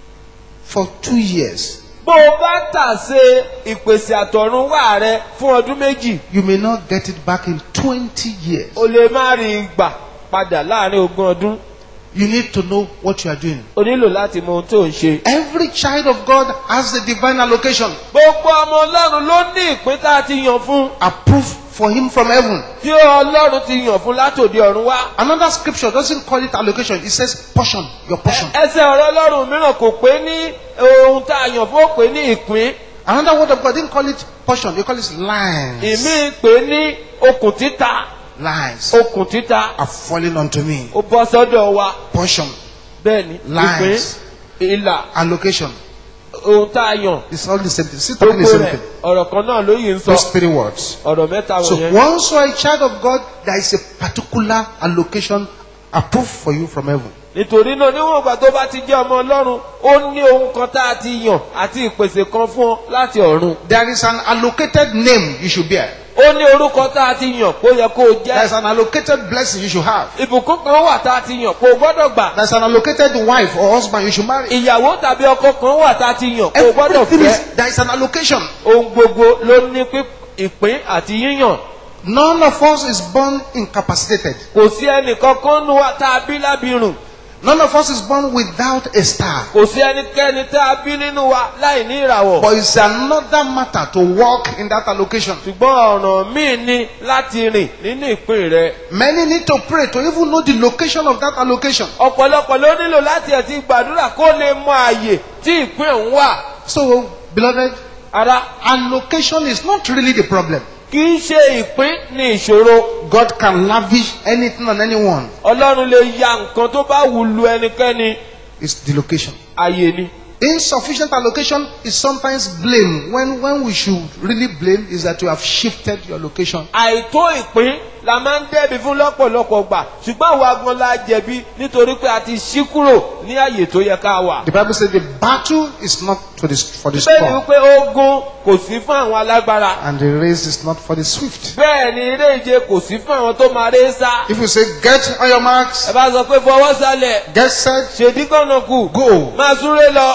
Speaker 2: for two years,
Speaker 3: bó o bá tà sí ìpèsè àtọ̀run wà rẹ fún ọdún méjì
Speaker 2: you may not get it back in 20 years.
Speaker 3: o lè má rí i gbà padà láàrin ogún ọdún.
Speaker 2: You need to know what you are doing.
Speaker 3: o nílò láti mọ ohun tó ń ṣe.
Speaker 2: Every child of God has the divine allocation
Speaker 3: gbogbo ọmọ ọlọ́run ló ní ìpín tá a ti yàn fún.
Speaker 2: approved for him from heaven.
Speaker 3: tí ọlọ́run ti yàn fún látòdì ọ̀run wá.
Speaker 2: Another scripture doesn't call it allocation, it says portion, your portion.
Speaker 3: ẹsẹ̀ ọ̀rọ̀ ọlọ́run mìíràn kò pé ní ohun tá a yàn fún ó pé ní ìpín.
Speaker 2: Another word of God didn't call it portion, they call it lines.
Speaker 3: ìmí pé ní okùn títa
Speaker 2: Lines
Speaker 3: okùn títa
Speaker 2: are falling onto me.
Speaker 3: ó bọ́ sọ́dọ̀ wa
Speaker 2: Portion,
Speaker 3: bẹ́ẹ̀ ni ìpín
Speaker 2: Lines.
Speaker 3: ìlà
Speaker 2: allocation.
Speaker 3: ohun tá a yàn
Speaker 2: It's all the same thing. Still talking the
Speaker 3: gbogbo
Speaker 2: same
Speaker 3: rẹ̀
Speaker 2: thing.
Speaker 3: ọ̀rọ̀ kan náà ló yìí ń sọ
Speaker 2: Those three words.
Speaker 3: ọ̀rọ̀ mẹ́ta
Speaker 2: So
Speaker 3: wọ̀nyẹn.
Speaker 2: once you are a child of God, there is a particular allocation approved for you from heaven.
Speaker 3: nítorí náà níwọ̀n ìgbà tó bá ti jẹ́ ọmọ ọlọ́run ó ní ohun kan tá a ti yàn àti ìpèsè kan fún ọ láti ọ̀run.
Speaker 2: There is an allocated name you should bear.
Speaker 3: ó ní orúkọ tá a ti yàn kó yẹ kó o
Speaker 2: There is
Speaker 3: jẹ́.
Speaker 2: an allocated blessing you should have.
Speaker 3: ìbùkún kan wà tá a ti yàn kó o gbọ́dọ̀ gbà.
Speaker 2: There is an allocated wife or husband you should marry.
Speaker 3: ìyàwó tàbí ọkọ kan wà tá a ti yàn kó o gbọ́dọ̀
Speaker 2: Everything
Speaker 3: fẹ́.
Speaker 2: is, there is an allocation.
Speaker 3: ohun gbogbo ló ní píp- ìpín àti yíyàn.
Speaker 2: None of us is born incapacitated.
Speaker 3: kò sí ẹnìkankan nu wa tá a bí lábìrùn.
Speaker 2: None of us is born without a star.
Speaker 3: kò sí ẹnikẹ́ni tá a bí nínú wa láì ní ìràwọ̀.
Speaker 2: But it's another matter to walk in that allocation.
Speaker 3: ṣùgbọ́n ọ̀ràn míì ni láti rìn nínú ìpín rẹ̀.
Speaker 2: Many need to pray to even know the location of that allocation.
Speaker 3: ọ̀pọ̀lọpọ̀ ló nílò láti ẹ̀ ti gbàdúrà kó lè mọ àyè tí ìpín òun wà.
Speaker 2: So, beloved,
Speaker 3: ara
Speaker 2: allocation is not really the problem.
Speaker 3: kì í ṣe ìpín ní ìṣòro.
Speaker 2: God can lavish anything on anyone.
Speaker 3: ọlọ́run lè ya nǹkan tó bá wù lu ẹnikẹ́ni.
Speaker 2: It's the location.
Speaker 3: àyè ni.
Speaker 2: Insufficient allocation is sometimes blame. When, when we should really blame is that you have shifted your location.
Speaker 3: àìtó ìpín la máa ń dẹ́bi fún lọ́pọ̀lọpọ̀ gbà ṣùgbọ́n àwa gan la jẹ̀bi nítorí pé a ti ṣí kúrò ní àyè tó yẹ ká wà.
Speaker 2: The Bible says the battle is not for the, for the
Speaker 3: bẹ́ẹ̀ ni
Speaker 2: strong,
Speaker 3: wípé ogun kò sí fún àwọn alágbára.
Speaker 2: and the race is not for the swift.
Speaker 3: bẹ́ẹ̀ ni eré ìje kò sí fún àwọn tó máa ré sá.
Speaker 2: If you say, get on your marks,
Speaker 3: ẹ bá sọ pé fọwọ́ sálẹ̀
Speaker 2: get set,
Speaker 3: ṣèdí kànnà kù
Speaker 2: go.
Speaker 3: máa súré lọ.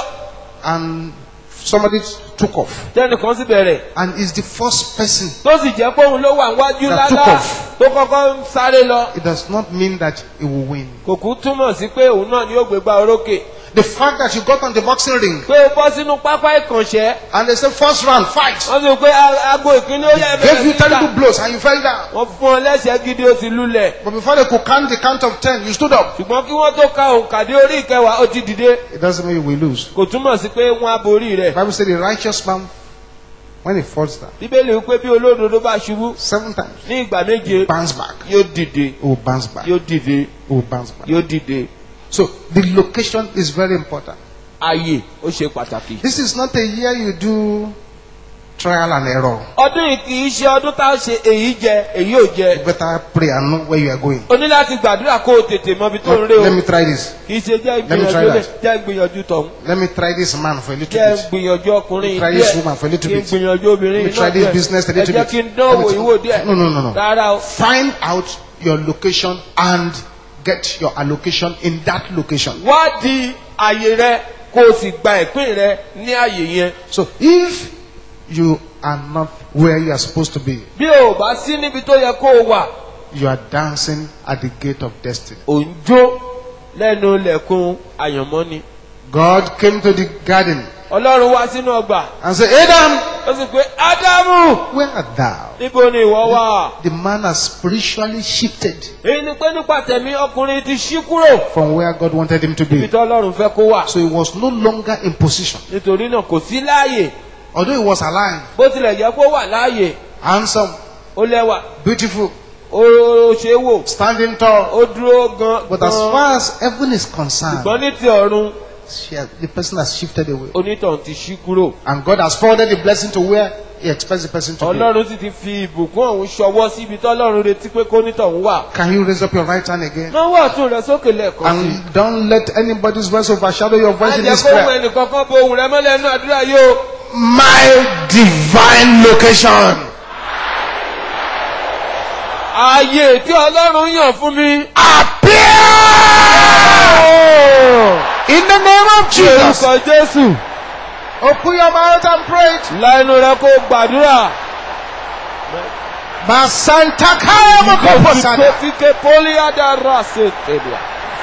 Speaker 2: And somebody took off.
Speaker 3: tẹnìkan sì bẹ̀rẹ̀
Speaker 2: And is the first person.
Speaker 3: tó sì jẹ́ pé òun ló wà níwájú
Speaker 2: That took
Speaker 3: lálá
Speaker 2: off.
Speaker 3: tó kọ́kọ́ ń sáré lọ.
Speaker 2: It does not mean that he will win.
Speaker 3: kò kú túmọ̀ sí pé òun náà ni yóò gbégbá orókè.
Speaker 2: The fact that you got on the boxing ring
Speaker 3: pé o bọ́ sínú pápá ìkànṣẹ́
Speaker 2: and they say first round, fight,
Speaker 3: wọ́n sọ pé a- aago ìkíní ó yẹ
Speaker 2: gave you
Speaker 3: sí
Speaker 2: terrible
Speaker 3: ìta.
Speaker 2: blows and you fell down.
Speaker 3: wọ́n fún ọ lẹ́sẹ̀ gidi ó sì lulẹ̀.
Speaker 2: But before they could count the count of ten, you stood up.
Speaker 3: ṣùgbọ́n kí wọ́n tó ka òǹkàdé orí ìkẹwàá ó ti dìde.
Speaker 2: It doesn't mean you will lose.
Speaker 3: kò túmọ̀ sí pé wọ́n á borí
Speaker 2: The
Speaker 3: rẹ̀.
Speaker 2: Bible says the righteous man, when he falls down,
Speaker 3: bíbélì wípé bí olódodo bá ṣubú
Speaker 2: seven times,
Speaker 3: ní ìgbà méje
Speaker 2: bounce back.
Speaker 3: yóò dìde
Speaker 2: He will bounce back. He
Speaker 3: yóò dìde
Speaker 2: will bounce back.
Speaker 3: yóò dìde.
Speaker 2: So the location is very important.
Speaker 3: ààyè ó ṣe pàtàkì.
Speaker 2: This is not a year you do trial and error.
Speaker 3: ọdún yìí kì í ṣe ọdún tá a ṣe èyí jẹ èyí ò
Speaker 2: You
Speaker 3: jẹ.
Speaker 2: better pray and know where you are going.
Speaker 3: o ní láti gbàdúrà kó o tètè mọ ibi tó ń rè
Speaker 2: Let
Speaker 3: o.
Speaker 2: me try this.
Speaker 3: kì í ṣe jẹ́
Speaker 2: Let me try
Speaker 3: ìgbìyànjú lè
Speaker 2: that.
Speaker 3: jẹ́ ìgbìyànjú tọ̀hún.
Speaker 2: Let me try this man for a little
Speaker 3: jẹ́
Speaker 2: bit.
Speaker 3: ìgbìyànjú ọkùnrin
Speaker 2: Try
Speaker 3: díẹ̀
Speaker 2: this woman for a little
Speaker 3: kí n
Speaker 2: bit.
Speaker 3: gbìyànjú obìnrin
Speaker 2: Let me try this business a
Speaker 3: ẹ
Speaker 2: little
Speaker 3: jẹ́
Speaker 2: bit.
Speaker 3: kí n dánwò
Speaker 2: Let me-
Speaker 3: ìwò díẹ̀.
Speaker 2: No, no, no, no.
Speaker 3: rárá o.
Speaker 2: Find out your location and get your allocation in that location.
Speaker 3: wádìí àyè rẹ kó o sì gba ìpín rẹ ní àyè yẹn.
Speaker 2: So if you are not where you are supposed to be,
Speaker 3: bí o bá sí níbi tó yẹ kó o wà
Speaker 2: you are dancing at the gate of destiny.
Speaker 3: ò ń jó lẹ́nu lẹ̀kùn àyànmọ́ ni.
Speaker 2: God came to the garden
Speaker 3: ọlọ́run wá sínú ọgbà
Speaker 2: and said, Adam,
Speaker 3: ó sì pé ádámù
Speaker 2: where art thou?
Speaker 3: níbo ni ìwọ wà.
Speaker 2: The man has spiritually shifted
Speaker 3: èyí ni pé nípa tẹ̀mí ọkùnrin ti ṣí kúrò
Speaker 2: from where God wanted him to
Speaker 3: ibi
Speaker 2: be.
Speaker 3: tí ọlọ́run fẹ́ kó wà.
Speaker 2: So he was no longer in position.
Speaker 3: nítorí náà kò sí láàyè
Speaker 2: Although he was alive,
Speaker 3: bó tilẹ̀ jẹ́ kó wà láàyè
Speaker 2: handsome,
Speaker 3: ó lẹ́wà
Speaker 2: beautiful,
Speaker 3: ó ṣe é wò
Speaker 2: standing tall.
Speaker 3: ó dúró gan
Speaker 2: But as
Speaker 3: gan
Speaker 2: far as heaven is concerned,
Speaker 3: ṣùgbọ́n ní ti ọ̀run
Speaker 2: she has- the person has shifted away.
Speaker 3: onítọ̀hún ti ṣí kúrò.
Speaker 2: And God has forwarded the blessing to where He expects the person to be.
Speaker 3: ọlọ́run sì ti fi ìbùkún ọ̀hún ṣọwọ́ síbi tọ́lọ́run retí pé kó nítọ̀hún wà.
Speaker 2: Can you raise up your right hand again?
Speaker 3: náwó ọ̀tún rẹ sókè lẹ́ẹ̀kan sí.
Speaker 2: And don't let anybody's voice overshadow your voice in
Speaker 3: ajẹ́
Speaker 2: this
Speaker 3: kó ohun
Speaker 2: prayer.
Speaker 3: ẹnìkankan bo ohun rẹ mọ́lẹ̀ nínú àdúrà yìí o.
Speaker 2: My divine location.
Speaker 3: ààyè tí ọlọ́run yàn fún mi.
Speaker 2: Appear in the name of Jesus.
Speaker 3: orúkọ jésù
Speaker 2: Open your mouth and pray. it.
Speaker 3: láìnú rẹ kó gbàdúrà.
Speaker 2: Masanta kaya mokoposana.
Speaker 3: Fike poliada rase telia.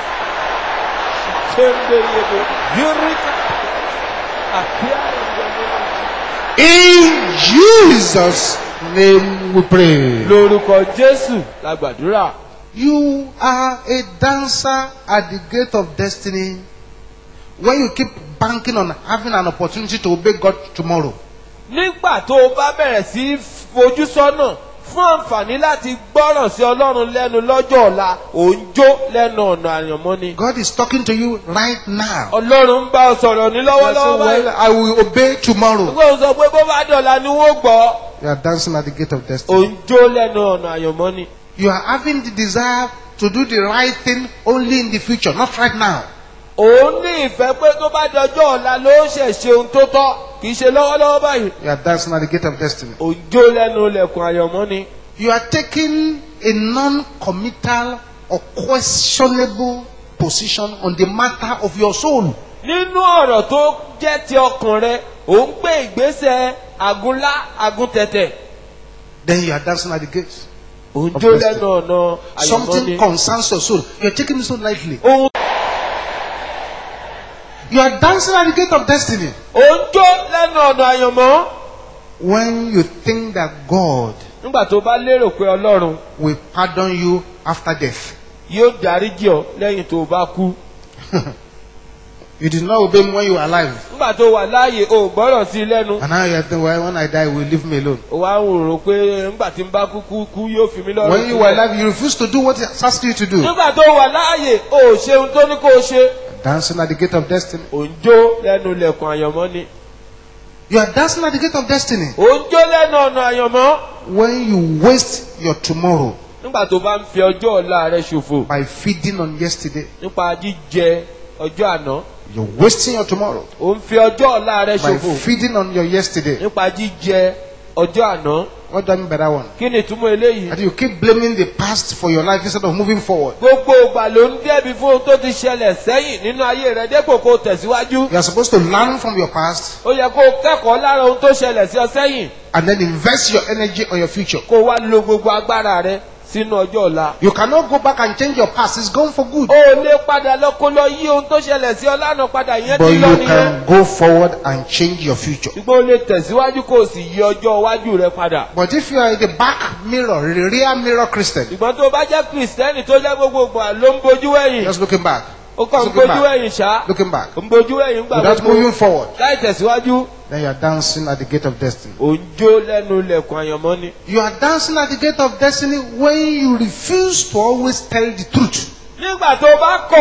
Speaker 3: Kende yebo. Yurika. Appear in the name of
Speaker 2: In Jesus' name we pray.
Speaker 3: lórúkọ jésù la gbàdúrà.
Speaker 2: You are a dancer at the gate of destiny when you keep banking on having an opportunity to obey God tomorrow.
Speaker 3: nígbà tó o bá bẹ̀rẹ̀ sí í fojú sọ́nà fún àǹfààní láti gbọ́ràn sí ọlọ́run lẹ́nu lọ́jọ́ ọ̀la ò ń jó lẹ́nu ọ̀nà àyànmọ́ ni.
Speaker 2: God is talking to you right now.
Speaker 3: ọlọ́run ń bá ọ sọ̀rọ̀ ní
Speaker 2: You say,
Speaker 3: lọ́wọ́lọ́wọ́
Speaker 2: well,
Speaker 3: báyìí.
Speaker 2: I will obey tomorrow.
Speaker 3: gbogbo sọ pé bó bá dọ̀la ni wọ́n gbọ́.
Speaker 2: You are dancing at the gate of
Speaker 3: ò
Speaker 2: destiny.
Speaker 3: ń jó lẹ́nu ọ̀nà àyànmọ́ ni.
Speaker 2: You are having the desire to do the right thing only in the future, not right now.
Speaker 3: òun ní ìfẹ́ pé tó bá dọjọ́ ọ̀la ló ṣẹ̀ ṣe ohun tó tọ́ kì í ṣe lọ́wọ́lọ́wọ́ báyìí.
Speaker 2: You are dancing at the gate of destiny.
Speaker 3: ò ń jó lẹ́nu ilẹ̀kùn àyànmọ́ ni.
Speaker 2: You are taking a non-committal or questionable position on the matter of your soul.
Speaker 3: nínú ọ̀rọ̀ tó jẹ́ ti ọkàn rẹ ò ń gbé ìgbésẹ̀ àgúnlá àgúntẹ̀tẹ̀.
Speaker 2: Then you are dancing at the gate.
Speaker 3: ò ń
Speaker 2: Of
Speaker 3: jó
Speaker 2: destiny.
Speaker 3: lẹ́nu ọ̀nà àyànmọ́
Speaker 2: Something
Speaker 3: ni.
Speaker 2: concerns your soul. You are taking it so lightly.
Speaker 3: ohun
Speaker 2: You are dancing at the gate of destiny.
Speaker 3: ò ń jó lẹ́nu ọ̀nà àyànmọ́.
Speaker 2: When you think that God
Speaker 3: nígbà tó bá lérò pé ọlọ́run
Speaker 2: will pardon you after death.
Speaker 3: yóò dáríjì ọ lẹ́yìn tó o bá kú.
Speaker 2: You did not obey me when you were alive.
Speaker 3: nígbà tó wà láàyè o ò gbọ́rọ̀ sí i lẹ́nu.
Speaker 2: And now you are thinking, well, when I die, will leave me alone.
Speaker 3: ó wá ń rò pé nígbà tí n bá kú kú kú yóò fi mí lọ́rùn
Speaker 2: When you were alive, you refused to do what he has asked you to do.
Speaker 3: nígbà tó wà láàyè o ò ṣe ohun tó ní kó o ṣe.
Speaker 2: Dancing at the gate of destiny.
Speaker 3: ò ń jó lẹ́nu ilẹ̀kùn àyànmọ́ ni.
Speaker 2: You are dancing at the gate of destiny.
Speaker 3: ò ń jó lẹ́nu ọ̀nà àyànmọ́.
Speaker 2: When you waste your tomorrow
Speaker 3: nígbà tó bá ń fi ọjọ́ ọ̀la rẹ ṣòfò
Speaker 2: by feeding on yesterday,
Speaker 3: nípa jíjẹ ọjọ́ àná.
Speaker 2: you're wasting your tomorrow
Speaker 3: ò ń fi ọjọ́ ọ̀la rẹ
Speaker 2: by
Speaker 3: ṣòfò
Speaker 2: feeding on your yesterday.
Speaker 3: nípa jíjẹ ọjọ́ àná.
Speaker 2: What do I mean by that one?
Speaker 3: kí ni ìtumọ̀ eléyìí?
Speaker 2: That you keep blaming the past for your life instead of moving forward.
Speaker 3: gbogbo ìgbà ló ń dẹ́bi fún ohun tó ti ṣẹlẹ̀ sẹ́yìn nínú ayé rẹ dépò kó o tẹ̀síwájú.
Speaker 2: You are supposed to learn from your past
Speaker 3: ó yẹ kó o kẹ́kọ̀ọ́ lára ohun tó ṣẹlẹ̀ sí ọ sẹ́yìn
Speaker 2: and then invest your energy on your future.
Speaker 3: kó o wá lo gbogbo agbára rẹ sínú ọjọ́ ọ̀la.
Speaker 2: You cannot go back and change your past. It's gone for good.
Speaker 3: o ò lè padà lọ kó lọ yí ohun tó ṣẹlẹ̀ sí ọ lánàá padà ìyẹn
Speaker 2: But
Speaker 3: ti lọ
Speaker 2: you
Speaker 3: nìyẹn.
Speaker 2: can go forward and change your future.
Speaker 3: ṣùgbọ́n o lè tẹ̀síwájú kó o sì yí ọjọ́ iwájú rẹ padà.
Speaker 2: But if you are the back mirror, the rear mirror Christian,
Speaker 3: ṣùgbọ́n tó o bá jẹ́ kìrìsìtẹ́nì tó jẹ́ gbogbo ìgbà ló ń bojú ẹ̀yìn
Speaker 2: just looking back,
Speaker 3: ó kàn ń
Speaker 2: looking
Speaker 3: bojú
Speaker 2: back,
Speaker 3: ẹ̀yìn ṣá
Speaker 2: looking back,
Speaker 3: ń bojú ẹ̀yìn gbà
Speaker 2: without
Speaker 3: gbogbo
Speaker 2: moving forward,
Speaker 3: láì tẹ̀síwájú
Speaker 2: then you are dancing at the gate of destiny.
Speaker 3: ò ń jó lẹ́nu ilẹ̀kùn àyànmọ́ ni.
Speaker 2: You are dancing at the gate of destiny when you refuse to always tell the truth.
Speaker 3: nígbà tó o bá kọ̀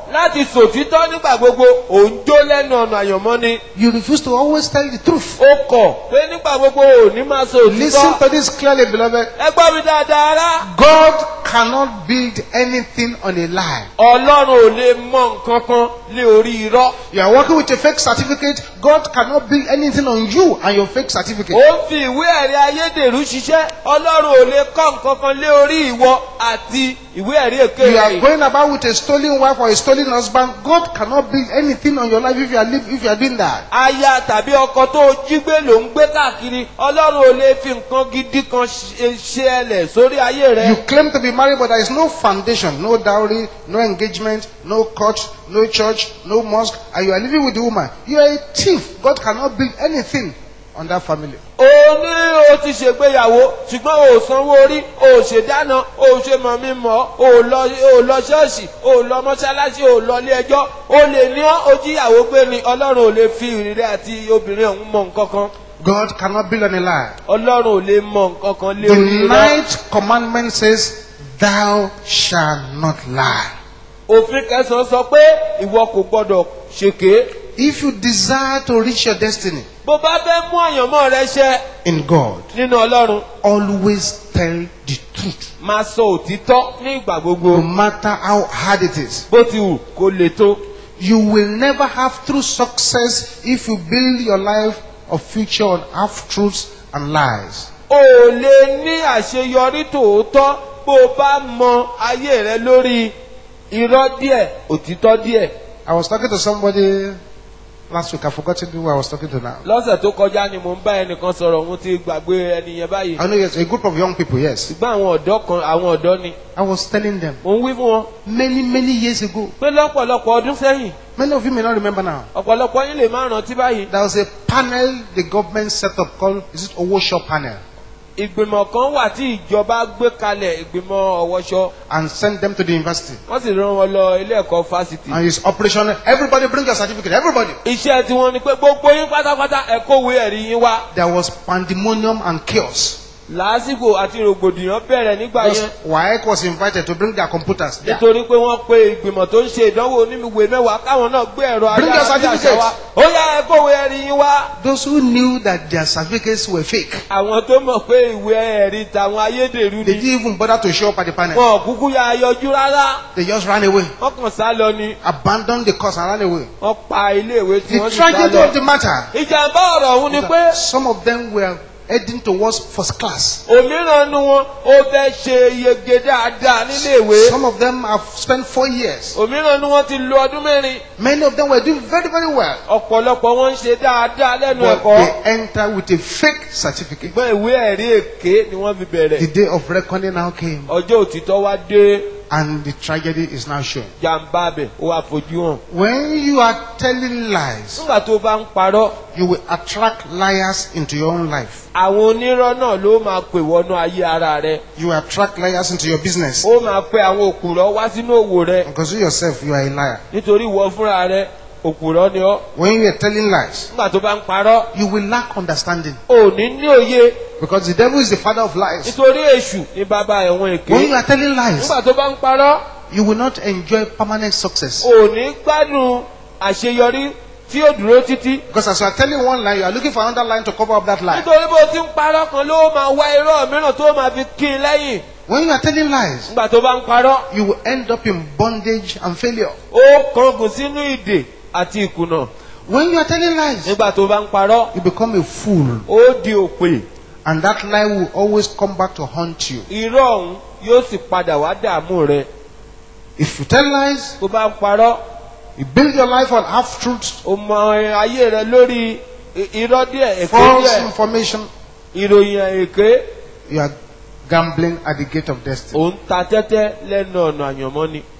Speaker 3: láti sòtítọ́ nígbà gbogbo òun jó lẹ́nu ọ̀nà àyànmọ́ ni.
Speaker 2: You refuse to always tell the truth.
Speaker 3: ó kọ̀ pé nígbà gbogbo ò ní máa sọ
Speaker 2: Listen
Speaker 3: òtítọ́.
Speaker 2: to this clearly, beloved.
Speaker 3: ẹ gbọ́ mi dáadáa rá.
Speaker 2: God cannot build anything on a lie.
Speaker 3: ọlọ́run ò lè mọ nǹkan kan lé orí irọ́.
Speaker 2: You are working with a fake certificate. God cannot build anything on you and your fake certificate.
Speaker 3: ó ń fi ìwé ẹ̀rí ayédèrú ṣiṣẹ́ ọlọ́run ò lè kọ́ nǹkan kan lé orí ìwọ àti ìwé ẹ̀rí èké
Speaker 2: You are
Speaker 3: rẹ̀.
Speaker 2: going about with a stolen wife or a stolen husband. God cannot build anything on your life if you are live, if you are doing that.
Speaker 3: aya tàbí ọkọ tó o jí gbé ló ń gbé káàkiri ọlọ́run ò lè fi nǹkan gidi kan ṣe ṣe ẹlẹ̀ sórí ayé rẹ.
Speaker 2: You claim to be married, but there is no foundation, no dowry, no engagement, no court, no church, no mosque, and you are living with the woman. You are a thief. God cannot build anything on that family.
Speaker 3: o ní o ti ṣègbéyàwó ṣùgbọ́n o ò sanwó orí o ò ṣèdáná o ò ṣe mọ̀ mí mọ́ o ò lọ o ò lọ ṣọ́ọ̀ṣì o ò lọ mọ́ṣáláṣí o ò lọ ilé ẹjọ́ o lè ní ọ́ o jíyàwó gbé ni ọlọ́run ò lè fi ìrírí àti obìnrin ọ̀hún mọ nǹkan kan
Speaker 2: God cannot build on a lie.
Speaker 3: ọlọ́run ò lè mọ nǹkan kan lé
Speaker 2: The
Speaker 3: orí rẹ.
Speaker 2: ninth commandment says, Thou shalt not lie.
Speaker 3: òfin kẹsàn-án sọ pé ìwọ kò gbọdọ̀ ṣèké
Speaker 2: If you desire to reach your destiny
Speaker 3: bó bá fẹ́ mú àyànmọ́ rẹ ṣẹ
Speaker 2: in God,
Speaker 3: nínú ọlọ́run
Speaker 2: always tell the truth.
Speaker 3: máa sọ òtítọ́ ní ìgbà gbogbo
Speaker 2: No matter how hard it is.
Speaker 3: bó ti wù kó le tó.
Speaker 2: You will never have true success if you build your life of future on half truths and lies.
Speaker 3: o ò lè ní àṣeyọrí tòótọ́ bó o bá mọ ayé rẹ lórí irọ́ díẹ̀ òtítọ́ díẹ̀.
Speaker 2: I was talking to somebody last week. I've forgotten who I was talking to now.
Speaker 3: lọ́sẹ̀ tó kọjá ni mò ń bá ẹnìkan sọ̀rọ̀ òun ti gbàgbé ẹni yẹn báyìí.
Speaker 2: I know yes, a group of young people, yes.
Speaker 3: ṣùgbọ́n àwọn ọ̀dọ́ kan àwọn ọ̀dọ́ ni.
Speaker 2: I was telling them
Speaker 3: mò ń wí fún wọn
Speaker 2: many, many years ago.
Speaker 3: pé lọ́pọ̀lọpọ̀ ọdún sẹ́yìn
Speaker 2: Many of you may not remember now.
Speaker 3: ọ̀pọ̀lọpọ̀ yín lè má rántí báyìí.
Speaker 2: There was a panel the government set up called, is it Owo Shop Panel?
Speaker 3: ìgbìmọ̀ kan wà tí ìjọba gbé kalẹ̀ ìgbìmọ̀ ọ̀wọ́ṣọ
Speaker 2: And sent them to the university.
Speaker 3: wọ́n sì rán wọn lọ ilé ẹ̀kọ́ fásitì.
Speaker 2: And it's operational. Everybody bring your certificate. Everybody.
Speaker 3: iṣẹ́ tí wọ́n ní pé gbogbo yín pátápátá ẹ kówé ẹ̀rí yín wá.
Speaker 2: There was pandemonium and chaos.
Speaker 3: làásìgbò àti rògbòdìyàn bẹ̀rẹ̀ nígbà
Speaker 2: Because
Speaker 3: yẹn
Speaker 2: WAEC was invited to bring their computers. there.
Speaker 3: nítorí pé wọ́n pe ìgbìmọ̀ tó ń ṣe ìdánwò onímìwé mẹ́wàá káwọn náà gbé ẹ̀rọ
Speaker 2: Bring your
Speaker 3: ayárabíàṣá
Speaker 2: certificate.
Speaker 3: wá ó yá ẹ kówé ẹ̀rí yín wá.
Speaker 2: Those who knew that their certificates were fake,
Speaker 3: àwọn tó mọ̀ pé ìwé ẹ̀rí tàwọn ayédèrú
Speaker 2: they
Speaker 3: ni
Speaker 2: didn't even bother to show up at the panel.
Speaker 3: wọn ò kúkú ya yọjú rárá
Speaker 2: They just ran away,
Speaker 3: wọ́n kàn sá lọ ni
Speaker 2: abandoned the course and ran away.
Speaker 3: wọ́n pa iléèwé tí
Speaker 2: The
Speaker 3: wọ́n sì sá
Speaker 2: tragedy
Speaker 3: lọ.
Speaker 2: of the matter,
Speaker 3: ìjàmbá ọ̀rọ̀ ọ̀hún ni pé
Speaker 2: that some of them were heading towards first class.
Speaker 3: òmíràn nu wọn ó fẹ́ ṣe yege dáadáa níléèwé
Speaker 2: Some of them have spent four years.
Speaker 3: òmíràn nu wọn ti lo ọdún mẹ́rin
Speaker 2: Many of them were doing very, very well.
Speaker 3: ọ̀pọ̀lọpọ̀ wọn ń ṣe dáadáa lẹ́nu
Speaker 2: But
Speaker 3: ẹ̀kọ́
Speaker 2: they enter with a fake certificate.
Speaker 3: ṣùgbọ́n ìwé ẹ̀rí èké ni wọ́n fi bẹ̀rẹ̀
Speaker 2: The day of reckoning now came,
Speaker 3: ọjọ́ òtítọ́ wá dé
Speaker 2: and the tragedy is now showing.
Speaker 3: jàǹbá bẹ̀ ó wá fojú hàn.
Speaker 2: When you are telling lies,
Speaker 3: nígbà tó bá ń parọ́
Speaker 2: you will attract liars into your own life.
Speaker 3: àwọn onírọ́ náà ló máa pè wọnú ayé ara rẹ
Speaker 2: You will attract liars into your business.
Speaker 3: ó máa pe àwọn òkùrọ̀ wá sínú òwò rẹ
Speaker 2: Because you yourself, you are a liar.
Speaker 3: nítorí ìwọ fúnra rẹ òkùrọ̀ ni ọ́
Speaker 2: When you are telling lies,
Speaker 3: nígbà tó bá ń parọ́
Speaker 2: you will lack understanding.
Speaker 3: ò ní ní òye
Speaker 2: Because the devil is the father of lies.
Speaker 3: nítorí èṣù ní bàbá ẹ̀wọ̀n èké
Speaker 2: When you are telling lies,
Speaker 3: nígbà tó bá ń parọ́
Speaker 2: you will not enjoy permanent success.
Speaker 3: ò ní gbádùn àṣeyọrí tí yóò dúró títí
Speaker 2: Because as you are telling one lie, you are looking for another line to cover up that lie.
Speaker 3: nítorí bó ti ń parọ́ kan ló máa wá irọ́ mìíràn tó máa fi kí i lẹ́yìn
Speaker 2: When you are telling lies,
Speaker 3: nígbà tó bá ń parọ́
Speaker 2: you will end up in bondage and failure.
Speaker 3: ó kángun sínú ìdè àti ìkùnà
Speaker 2: When you are telling lies,
Speaker 3: nígbà tó bá ń parọ́
Speaker 2: you become a fool.
Speaker 3: ó di òpè
Speaker 2: And that lie will always come back to haunt you.
Speaker 3: irọ́ ọ̀hún yóò sì padà wá dààmú rẹ
Speaker 2: If you tell lies,
Speaker 3: tó bá ń parọ́
Speaker 2: you build your life on half truths,
Speaker 3: ó mọ ayé rẹ lórí i- irọ́ díẹ̀ èké
Speaker 2: false
Speaker 3: díẹ̀
Speaker 2: information,
Speaker 3: ìròyìn èké
Speaker 2: you are gambling at the gate of destiny.
Speaker 3: òun ta tẹ́tẹ́ lẹ́nu ọ̀nà àyànmọ́ ni.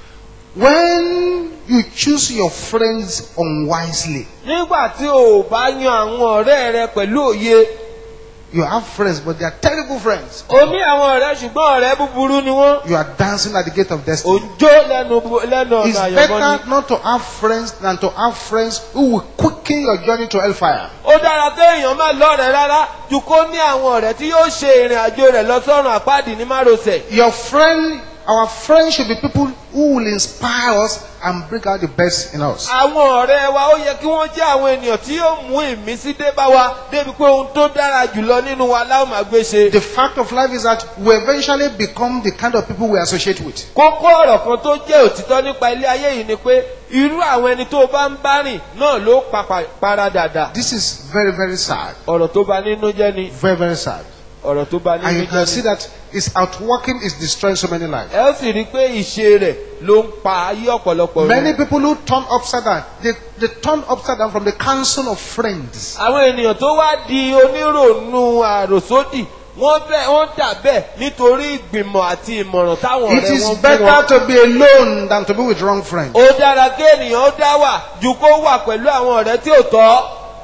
Speaker 2: When you choose your friends unwisely,
Speaker 3: nígbà tí o ò bá yan àwọn ọ̀rẹ́ rẹ pẹ̀lú òye
Speaker 2: you have friends, but they are terrible friends.
Speaker 3: o ní àwọn ọ̀rẹ́ ṣùgbọ́n ọ̀rẹ́ búburú ni wọ́n
Speaker 2: You are dancing at the gate of
Speaker 3: ò
Speaker 2: destiny.
Speaker 3: ń jó lẹ́nu bu- lẹ́nu
Speaker 2: It's
Speaker 3: ọ̀nà àyànmọ́ ni.
Speaker 2: better not to have friends than to have friends who will quicken your journey to hellfire.
Speaker 3: ó dára kéèyàn má lọ́rẹ̀ẹ́ rárá ju kó ní àwọn ọ̀rẹ́ tí yóò ṣe ìrìn àjò rẹ̀ lọ sọ́run àpáàdì ní márosẹ̀.
Speaker 2: Your friend, our friends should be people who will inspire us and bring out the best in us.
Speaker 3: àwọn ọ̀rẹ́ wa ó yẹ kí wọ́n jẹ́ àwọn ènìyàn tí yóò mú ìmísí dé bá wa débi pé ohun tó dára jùlọ nínú wa láwọn máa gbé ṣe.
Speaker 2: The fact of life is that we eventually become the kind of people we associate with.
Speaker 3: kókó ọ̀rọ̀ kan tó jẹ́ òtítọ́ nípa ilé ayé yìí ni pé irú àwọn ẹni tó bá ń bá rìn náà ló pàpà para dàda.
Speaker 2: This is very, very sad.
Speaker 3: ọ̀rọ̀ tó bá nínú jẹ́ ni
Speaker 2: Very, very sad.
Speaker 3: ọ̀rọ̀ tó bá
Speaker 2: And
Speaker 3: nínú
Speaker 2: you can see
Speaker 3: jẹ́ ni.
Speaker 2: that it's outworking, it's destroying so many lives.
Speaker 3: ẹ ó sì rí i pé ìṣe rẹ̀ ló ń pa ayé ọ̀pọ̀lọpọ̀
Speaker 2: Many
Speaker 3: rẹ̀.
Speaker 2: people who turn upside down, they, they turn upside down from the council of friends.
Speaker 3: àwọn ènìyàn tó wá di onírònú àròsódì wọ́n bẹ́ẹ̀ wọ́n dà bẹ́ẹ̀ nítorí ìgbìmọ̀ àti ìmọ̀ràn táwọn
Speaker 2: It
Speaker 3: ọ̀rẹ́
Speaker 2: is
Speaker 3: wọn fún wọn.
Speaker 2: better to be alone than to be with wrong friends.
Speaker 3: ó dára kí ènìyàn ó dá wà ju kó wà pẹ̀lú àwọn ọ̀rẹ́ tí ò tọ́.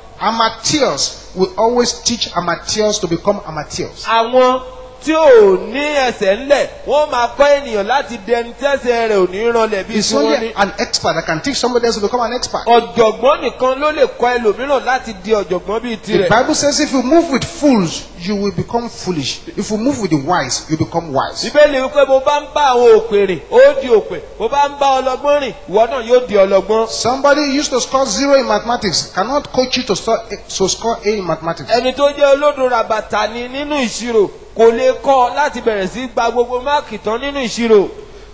Speaker 2: Amateurs will always teach amateurs to become amateurs.
Speaker 3: àwọn tí ò ní ẹsẹ̀ ńlẹ̀ wọ́n máa kọ́ ènìyàn láti dẹni tẹ́sẹ̀ rẹ̀ ò ní ranlẹ̀ bí
Speaker 2: It's
Speaker 3: tí wọ́n ní.
Speaker 2: only an expert that can teach somebody else to become an expert.
Speaker 3: ọ̀jọ̀gbọ́n nìkan ló lè kọ́ ẹlòmíràn láti di ọ̀jọ̀gbọ́n bíi
Speaker 2: The
Speaker 3: tirẹ̀.
Speaker 2: Bible says if you move with fools, you will become foolish. If you move with the wise, you become wise.
Speaker 3: bíbélì wípé bó bá ń bá àwọn òpè rìn ó di òpè bó bá ń bá ọlọ́gbọ́n rìn ìwọ náà yóò di ọlọ́gbọ́n.
Speaker 2: Somebody used to score zero in mathematics cannot coach you to score A, to score A in mathematics.
Speaker 3: ẹni tó jẹ́ olódò ràbàtà ni nínú ìṣirò kò lè kọ́ láti bẹ̀rẹ̀ sí gba gbogbo máàkì tán nínú ìṣirò.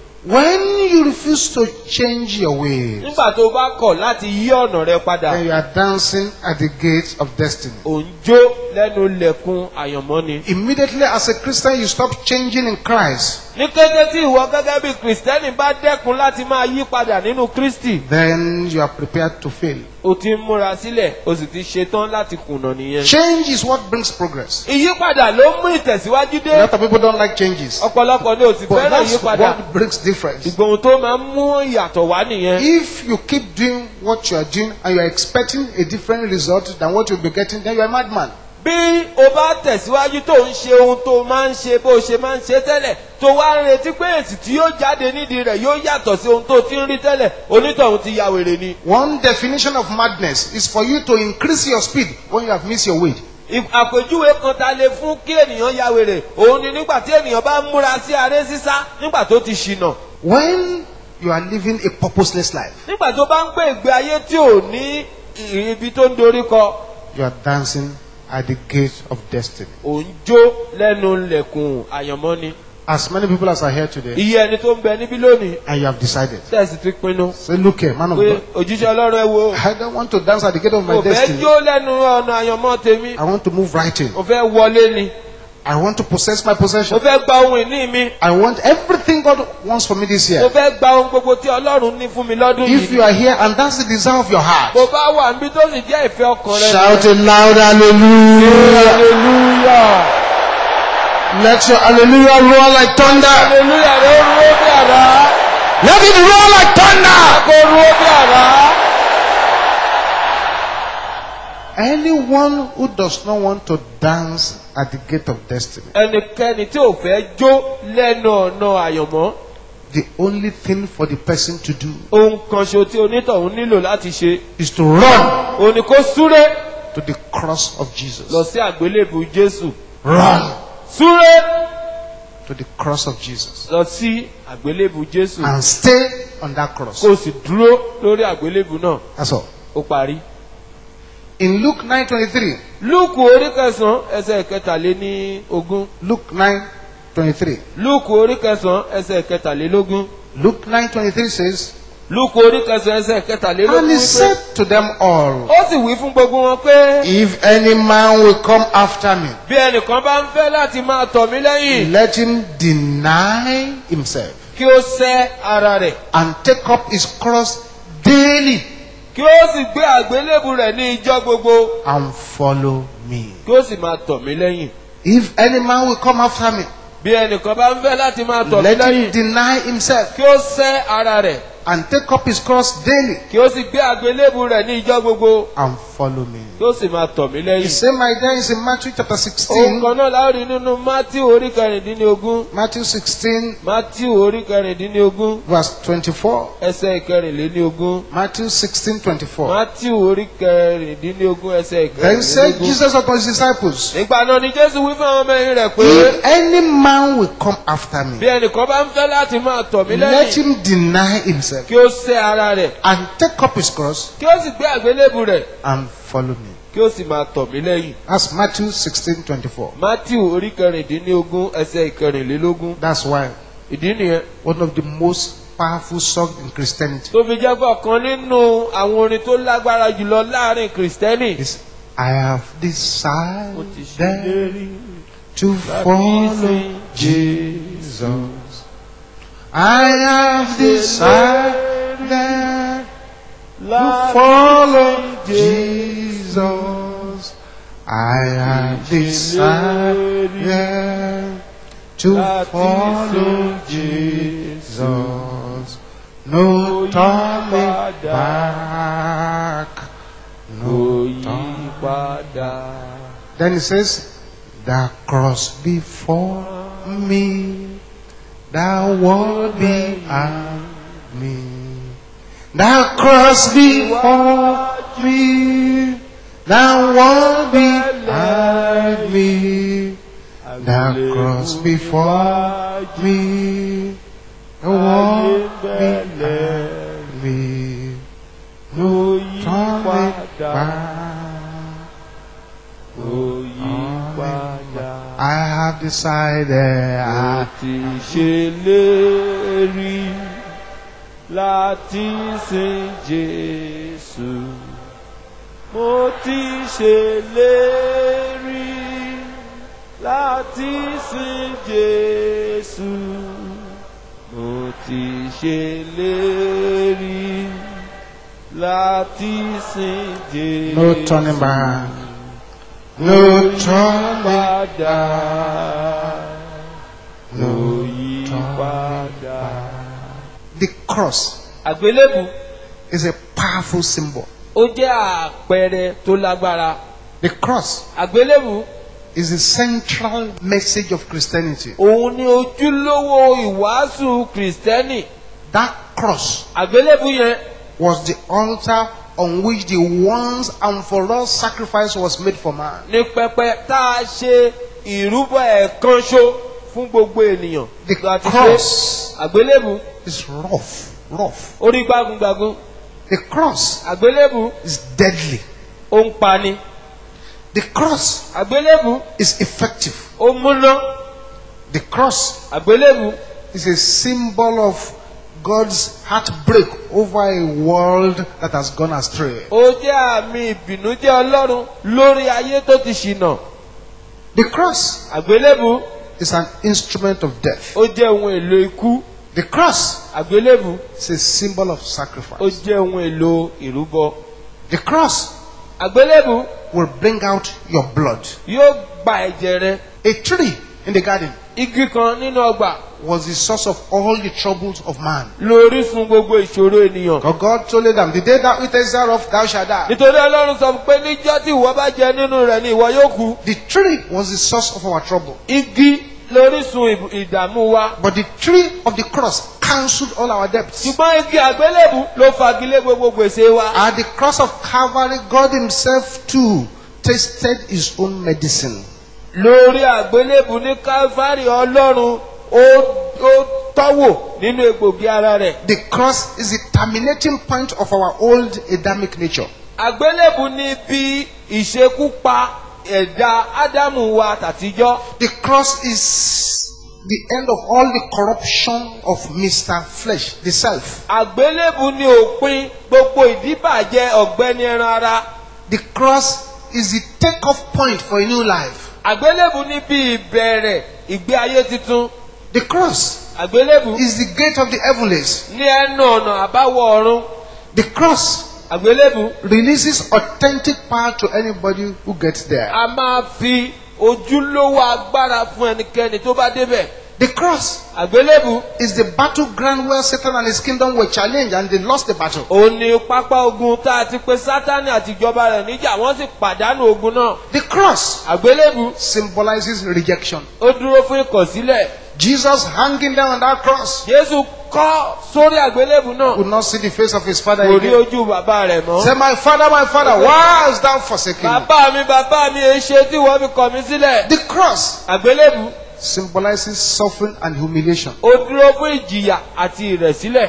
Speaker 2: When you refuse to change your ways,
Speaker 3: nígbà tó bá kọ̀ láti yí ọ̀nà rẹ padà
Speaker 2: then you are dancing at the gates of destiny.
Speaker 3: ò ń jó lẹ́nu lẹ̀kùn àyànmọ́ ni.
Speaker 2: Immediately as a Christian, you stop changing in Christ.
Speaker 3: ní kété tí ìwọ gẹ́gẹ́ bí kìrìsìtẹ́nì bá dẹ́kun láti máa yí padà nínú kristi
Speaker 2: Then you are prepared to fail.
Speaker 3: o ti ń múra sílẹ̀ o sì ti ṣetán láti kùnà nìyẹn.
Speaker 2: Change is what brings progress.
Speaker 3: ìyípadà ló mú ìtẹ̀síwájú
Speaker 2: A
Speaker 3: dé
Speaker 2: lot of people don't like changes.
Speaker 3: ọ̀pọ̀lọpọ̀ ni ò sì
Speaker 2: But
Speaker 3: fẹ́ràn
Speaker 2: that's
Speaker 3: ìyípadà
Speaker 2: what brings difference.
Speaker 3: ìgbòhùn tó máa ń mú ìyàtọ̀ wá nìyẹn.
Speaker 2: If you keep doing what you are doing and you are expecting a different result than what you'll be getting, then you are a madman.
Speaker 3: bí o bá tẹ̀síwájú tó ń ṣe ohun tó máa ń ṣe bó o ṣe máa ń ṣe tẹ́lẹ̀ tó wá ń retí pé èsì tí yóò jáde nídìí rẹ̀ yóò yàtọ̀ sí ohun tó ti ń rí tẹ́lẹ̀ onítọ̀hún ti ya wèrè ni.
Speaker 2: One definition of madness is for you to increase your speed when you have missed your weight.
Speaker 3: Ì- àpèjúwe kan ta lè fún kí ènìyàn ya wèrè òun ni nígbà tí ènìyàn bá ń múra sí aré sísá nígbà tó ti ṣìnà
Speaker 2: When you are living a purposeless life,
Speaker 3: nígbà tó bá ń gbé ìgbé ayé tí ò ní ì- ibi tó ń dorí kọ
Speaker 2: you are dancing at the gate of destiny.
Speaker 3: ò ń jó lẹ́nu lẹ̀kùn àyànmọ́ ni.
Speaker 2: As many people as are here today,
Speaker 3: iye ẹni tó ń bẹ níbí lónìí
Speaker 2: and you have decided,
Speaker 3: tẹ̀sí ti pinnu
Speaker 2: say, look here, man of
Speaker 3: pé
Speaker 2: God,
Speaker 3: òjíṣẹ́ ọlọ́run ẹ wo
Speaker 2: I don't want to dance at the gate of my
Speaker 3: mo fẹ́
Speaker 2: destiny.
Speaker 3: jó lẹ́nu ọ̀nà àyànmọ́ tèmi
Speaker 2: I want to move right in.
Speaker 3: mo fẹ́ wọlé ni
Speaker 2: I want to possess my
Speaker 3: mo
Speaker 2: possession.
Speaker 3: fẹ́ gba ohun ìní mi
Speaker 2: I want everything God wants for me this
Speaker 3: mo
Speaker 2: year.
Speaker 3: fẹ́ gba ohun gbogbo tí ọlọ́run ní fún mi lọ́dún
Speaker 2: If
Speaker 3: yìí
Speaker 2: you are here and that's the desire of your heart,
Speaker 3: mo bá wà níbi tó sì jẹ́ ìfẹ́ ọkàn rẹ
Speaker 2: shout it loud, hallelujah.
Speaker 3: hallelujah
Speaker 2: Let your hallelujah roar like thunder.
Speaker 3: hallelujah rẹ ó rúwó bí àrá
Speaker 2: Let it roar like thunder.
Speaker 3: kó rúwó bí àrá.
Speaker 2: Anyone who does not want to dance at the gate of destiny,
Speaker 3: ẹnikẹ́ni tí ò fẹ́ jó lẹ́nu ọ̀nà àyànmọ́
Speaker 2: the only thing for the person to do
Speaker 3: ohun kan ṣo tí onítọ̀hún nílò láti ṣe
Speaker 2: is to run
Speaker 3: òun ni kó súré
Speaker 2: to the cross of
Speaker 3: lọ
Speaker 2: Jesus.
Speaker 3: sí àgbélébù jésù
Speaker 2: Run
Speaker 3: súré
Speaker 2: to the cross of Jesus
Speaker 3: lọ sí àgbélébù jésù
Speaker 2: and stay on that cross.
Speaker 3: kó o sì dúró lórí àgbélébù náà
Speaker 2: That's all.
Speaker 3: ó parí.
Speaker 2: In Luke 9:23,
Speaker 3: lúùkù orí kẹsàn-án ẹsẹ̀ kẹtàléní ogún
Speaker 2: Luke 9:23,
Speaker 3: lúùkù orí kẹsàn-án ẹsẹ̀ kẹtàlélógún
Speaker 2: Luke 9:23 says,
Speaker 3: lúùkù orí kẹsàn-án ẹsẹ̀ kẹtàlélógún
Speaker 2: and he
Speaker 3: wípé
Speaker 2: said to them all,
Speaker 3: ó sì wí fún gbogbo wọn pé
Speaker 2: If any man will come after me,
Speaker 3: bí ẹnìkan bá ń fẹ́ láti máa tọ̀ mí lẹ́yìn
Speaker 2: let him deny himself
Speaker 3: kí ó sẹ́ ara rẹ̀
Speaker 2: and take up his cross daily
Speaker 3: kí ó sì gbé àgbélébù rẹ̀ ní ijọ́ gbogbo
Speaker 2: and follow me.
Speaker 3: kí ó sì máa tọ̀ mí lẹ́yìn
Speaker 2: If any man will come after me,
Speaker 3: bí ẹnìkan bá ń fẹ́ láti máa tọ̀ mí
Speaker 2: let him
Speaker 3: lẹ́yìn
Speaker 2: deny himself
Speaker 3: kí ó sẹ́ ara rẹ̀
Speaker 2: and take up his cross daily
Speaker 3: kí ó sì gbé àgbélébù rẹ̀ ní ijọ́ gbogbo
Speaker 2: and follow me.
Speaker 3: kí ó sì máa tọ̀ mí
Speaker 2: The
Speaker 3: lẹ́yìn.
Speaker 2: same idea is in Matthew chapter
Speaker 3: ohun
Speaker 2: 16.
Speaker 3: kan náà láòrí nínú matthew orí kẹrìndínlógún
Speaker 2: Matthew 16,
Speaker 3: matthew orí kẹrìndínlógún
Speaker 2: verse 24.
Speaker 3: ẹsẹ̀ kẹrìnléníogún
Speaker 2: Matthew 16, 24.
Speaker 3: matthew orí kẹrìndínlógún ẹsẹ̀
Speaker 2: Then said
Speaker 3: kẹrìnlélógún.
Speaker 2: Jesus unto his disciples,
Speaker 3: nígbà náà ni jésù wí fún àwọn ọmọ ẹ̀yìn rẹ̀ pé
Speaker 2: If any man will come after
Speaker 3: bí
Speaker 2: me,
Speaker 3: ẹnìkan bá ń fẹ́ láti máa tọ̀ mí
Speaker 2: let
Speaker 3: lẹ́yìn
Speaker 2: him deny himself
Speaker 3: himself
Speaker 4: kí ó sẹ́ ara rẹ̀
Speaker 3: and take up his cross
Speaker 4: kí ó sì gbé àgbélébù rẹ̀
Speaker 3: and follow me.
Speaker 4: kí ó sì máa tọ̀ mí lẹ́yìn.
Speaker 3: That's Matthew 16 24.
Speaker 4: matthew orí kẹrìndínlógún ẹsẹ̀ ìkẹrìnlélógún
Speaker 3: That's why
Speaker 4: ìdí nìyẹn
Speaker 3: one of the most powerful songs in Christianity
Speaker 4: tó fi jẹ́ pé ọ̀kan nínú àwọn orin tó lágbára jùlọ láàrin kìrìsìtẹ́nì.
Speaker 3: is I have
Speaker 4: ó ti
Speaker 3: decided
Speaker 4: ṣèlérí
Speaker 3: to
Speaker 4: láti
Speaker 3: follow
Speaker 4: sin
Speaker 3: Jesus. I have decided to follow Jesus. I have decided to follow Jesus. No turning back.
Speaker 4: kò
Speaker 3: No
Speaker 4: yí
Speaker 3: turning
Speaker 4: padà.
Speaker 3: Then it says, The cross before me, the world behind me. The cross before me, the world behind me. The cross before me, the world behind me. No turning back.
Speaker 4: kò yí padà.
Speaker 3: I have decided.
Speaker 4: Mo
Speaker 3: I,
Speaker 4: ti ṣèlérí láti sin Jésù. Mo ti ṣèlérí láti sin Jésù. Mo ti ṣèlérí láti sin Jésù.
Speaker 3: no turning back. No turning
Speaker 4: padà.
Speaker 3: No
Speaker 4: Kò yí
Speaker 3: turning
Speaker 4: padà.
Speaker 3: The cross
Speaker 4: Àgbélébù
Speaker 3: is a powerful symbol.
Speaker 4: ó jẹ́ àpẹẹrẹ tó lágbára.
Speaker 3: The cross
Speaker 4: Àgbélébù
Speaker 3: is the central message of Christianity.
Speaker 4: òun ni ojúlówó ìwàásù Kìrìsìtẹ́nì.
Speaker 3: That cross
Speaker 4: Àgbélébù yẹn
Speaker 3: was the altar on which the once and for all sacrifice was made for man.
Speaker 4: ní pẹpẹ tá a ṣe ìrúbọ ẹ̀kan ṣo fún gbogbo ènìyàn.
Speaker 3: The
Speaker 4: Láti ṣe
Speaker 3: cross
Speaker 4: àgbélébù
Speaker 3: is rough, rough.
Speaker 4: orí gbágungbàgun.
Speaker 3: The cross
Speaker 4: Àgbélébù
Speaker 3: is deadly.
Speaker 4: ó ń pani.
Speaker 3: The cross
Speaker 4: Àgbélébù
Speaker 3: is effective.
Speaker 4: ó múná.
Speaker 3: The cross
Speaker 4: Àgbélébù
Speaker 3: is a symbol of God's heartbreak over a world that has gone astray.
Speaker 4: ó jẹ́ àmì ìbìnújẹ́ Ọlọ́run lórí ayé tó ti ṣìnà.
Speaker 3: The cross
Speaker 4: Àgbélébù
Speaker 3: is an instrument of death.
Speaker 4: ó jẹ́ ohun èlò ikú.
Speaker 3: The cross
Speaker 4: Àgbélébù
Speaker 3: is a symbol of
Speaker 4: ó
Speaker 3: sacrifice.
Speaker 4: jẹ́ ohun èlò ìrúbọ.
Speaker 3: The cross
Speaker 4: Àgbélébù
Speaker 3: will bring out your blood.
Speaker 4: yóò gba ẹ̀jẹ̀ rẹ.
Speaker 3: A tree in the garden
Speaker 4: Igi kan nínú ọgbà
Speaker 3: was the source of all the troubles of man.
Speaker 4: lórísun gbogbo ìṣòro ènìyàn.
Speaker 3: But God told Adam, The day thou eatest thereof, thou shalt die.
Speaker 4: nítorí Ọlọ́run sọ pé níjọ́ tí ìwọ bá jẹ nínú rẹ̀ ni ìwọ yóò kú.
Speaker 3: The tree was the source of our trouble.
Speaker 4: Igi lórísun ìb- ìdààmú wa.
Speaker 3: But the tree of the cross cancelled all our debts.
Speaker 4: ṣùgbọ́n igi àgbélébù ló fagilé gbogbo gbèsè wa.
Speaker 3: At the cross of Calvary, God Himself too tasted His own medicine.
Speaker 4: lórí àgbélébù ní Kálífárì Ọlọ́run ó ó tọ́wò nínú egbògi ara rẹ̀.
Speaker 3: The cross is the terminating point of our old Adamic nature.
Speaker 4: àgbélébù ní bí ìṣekúpa ẹ̀dá ádámù wa tàtijọ́.
Speaker 3: The cross is the end of all the corruption of Mr. Flesh, the self.
Speaker 4: àgbélébù ní òpin gbogbo ìdíbàjẹ́ ọ̀gbẹ́ni ẹran ara.
Speaker 3: The cross is the take-off point for a new life.
Speaker 4: àgbélébù ní bí ìbẹ̀rẹ̀ ìgbé ayé tuntun.
Speaker 3: The cross
Speaker 4: àgbélébù
Speaker 3: is the gate of the heavenlies.
Speaker 4: ní ẹnu ọ̀nà àbáwọ̀ ọ̀run.
Speaker 3: The cross
Speaker 4: àgbélébù
Speaker 3: releases authentic power to anybody who gets there.
Speaker 4: a máa fi ojúlówó agbára fún ẹnikẹ́ni tó bá débẹ̀.
Speaker 3: The cross
Speaker 4: àgbélébù
Speaker 3: is the battleground where Satan and his kingdom were challenged and they lost the battle.
Speaker 4: òun ni pápá ogun tá a ti pe sátani àti ìjọba rẹ̀ níjà wọ́n sì pàdánù ogun náà.
Speaker 3: The cross
Speaker 4: àgbélébù
Speaker 3: symbolizes rejection.
Speaker 4: ó dúró fún ìkọ̀sílẹ̀.
Speaker 3: Jesus hanging down on that cross
Speaker 4: jésù kọ́ sórí àgbélébù náà
Speaker 3: would not see the face of his father
Speaker 4: kò rí
Speaker 3: again.
Speaker 4: ojú bàbá rẹ̀ mọ́.
Speaker 3: Say, My father, my father, why hast thou forsaken me?
Speaker 4: bàbá mi bàbá mi èé ṣe tí wọ́n fi kọ̀ mí sílẹ̀.
Speaker 3: The cross
Speaker 4: àgbélébù
Speaker 3: symbolizes suffering and humiliation.
Speaker 4: ó dúró fún ìjìyà àti ìrẹ̀sílẹ̀.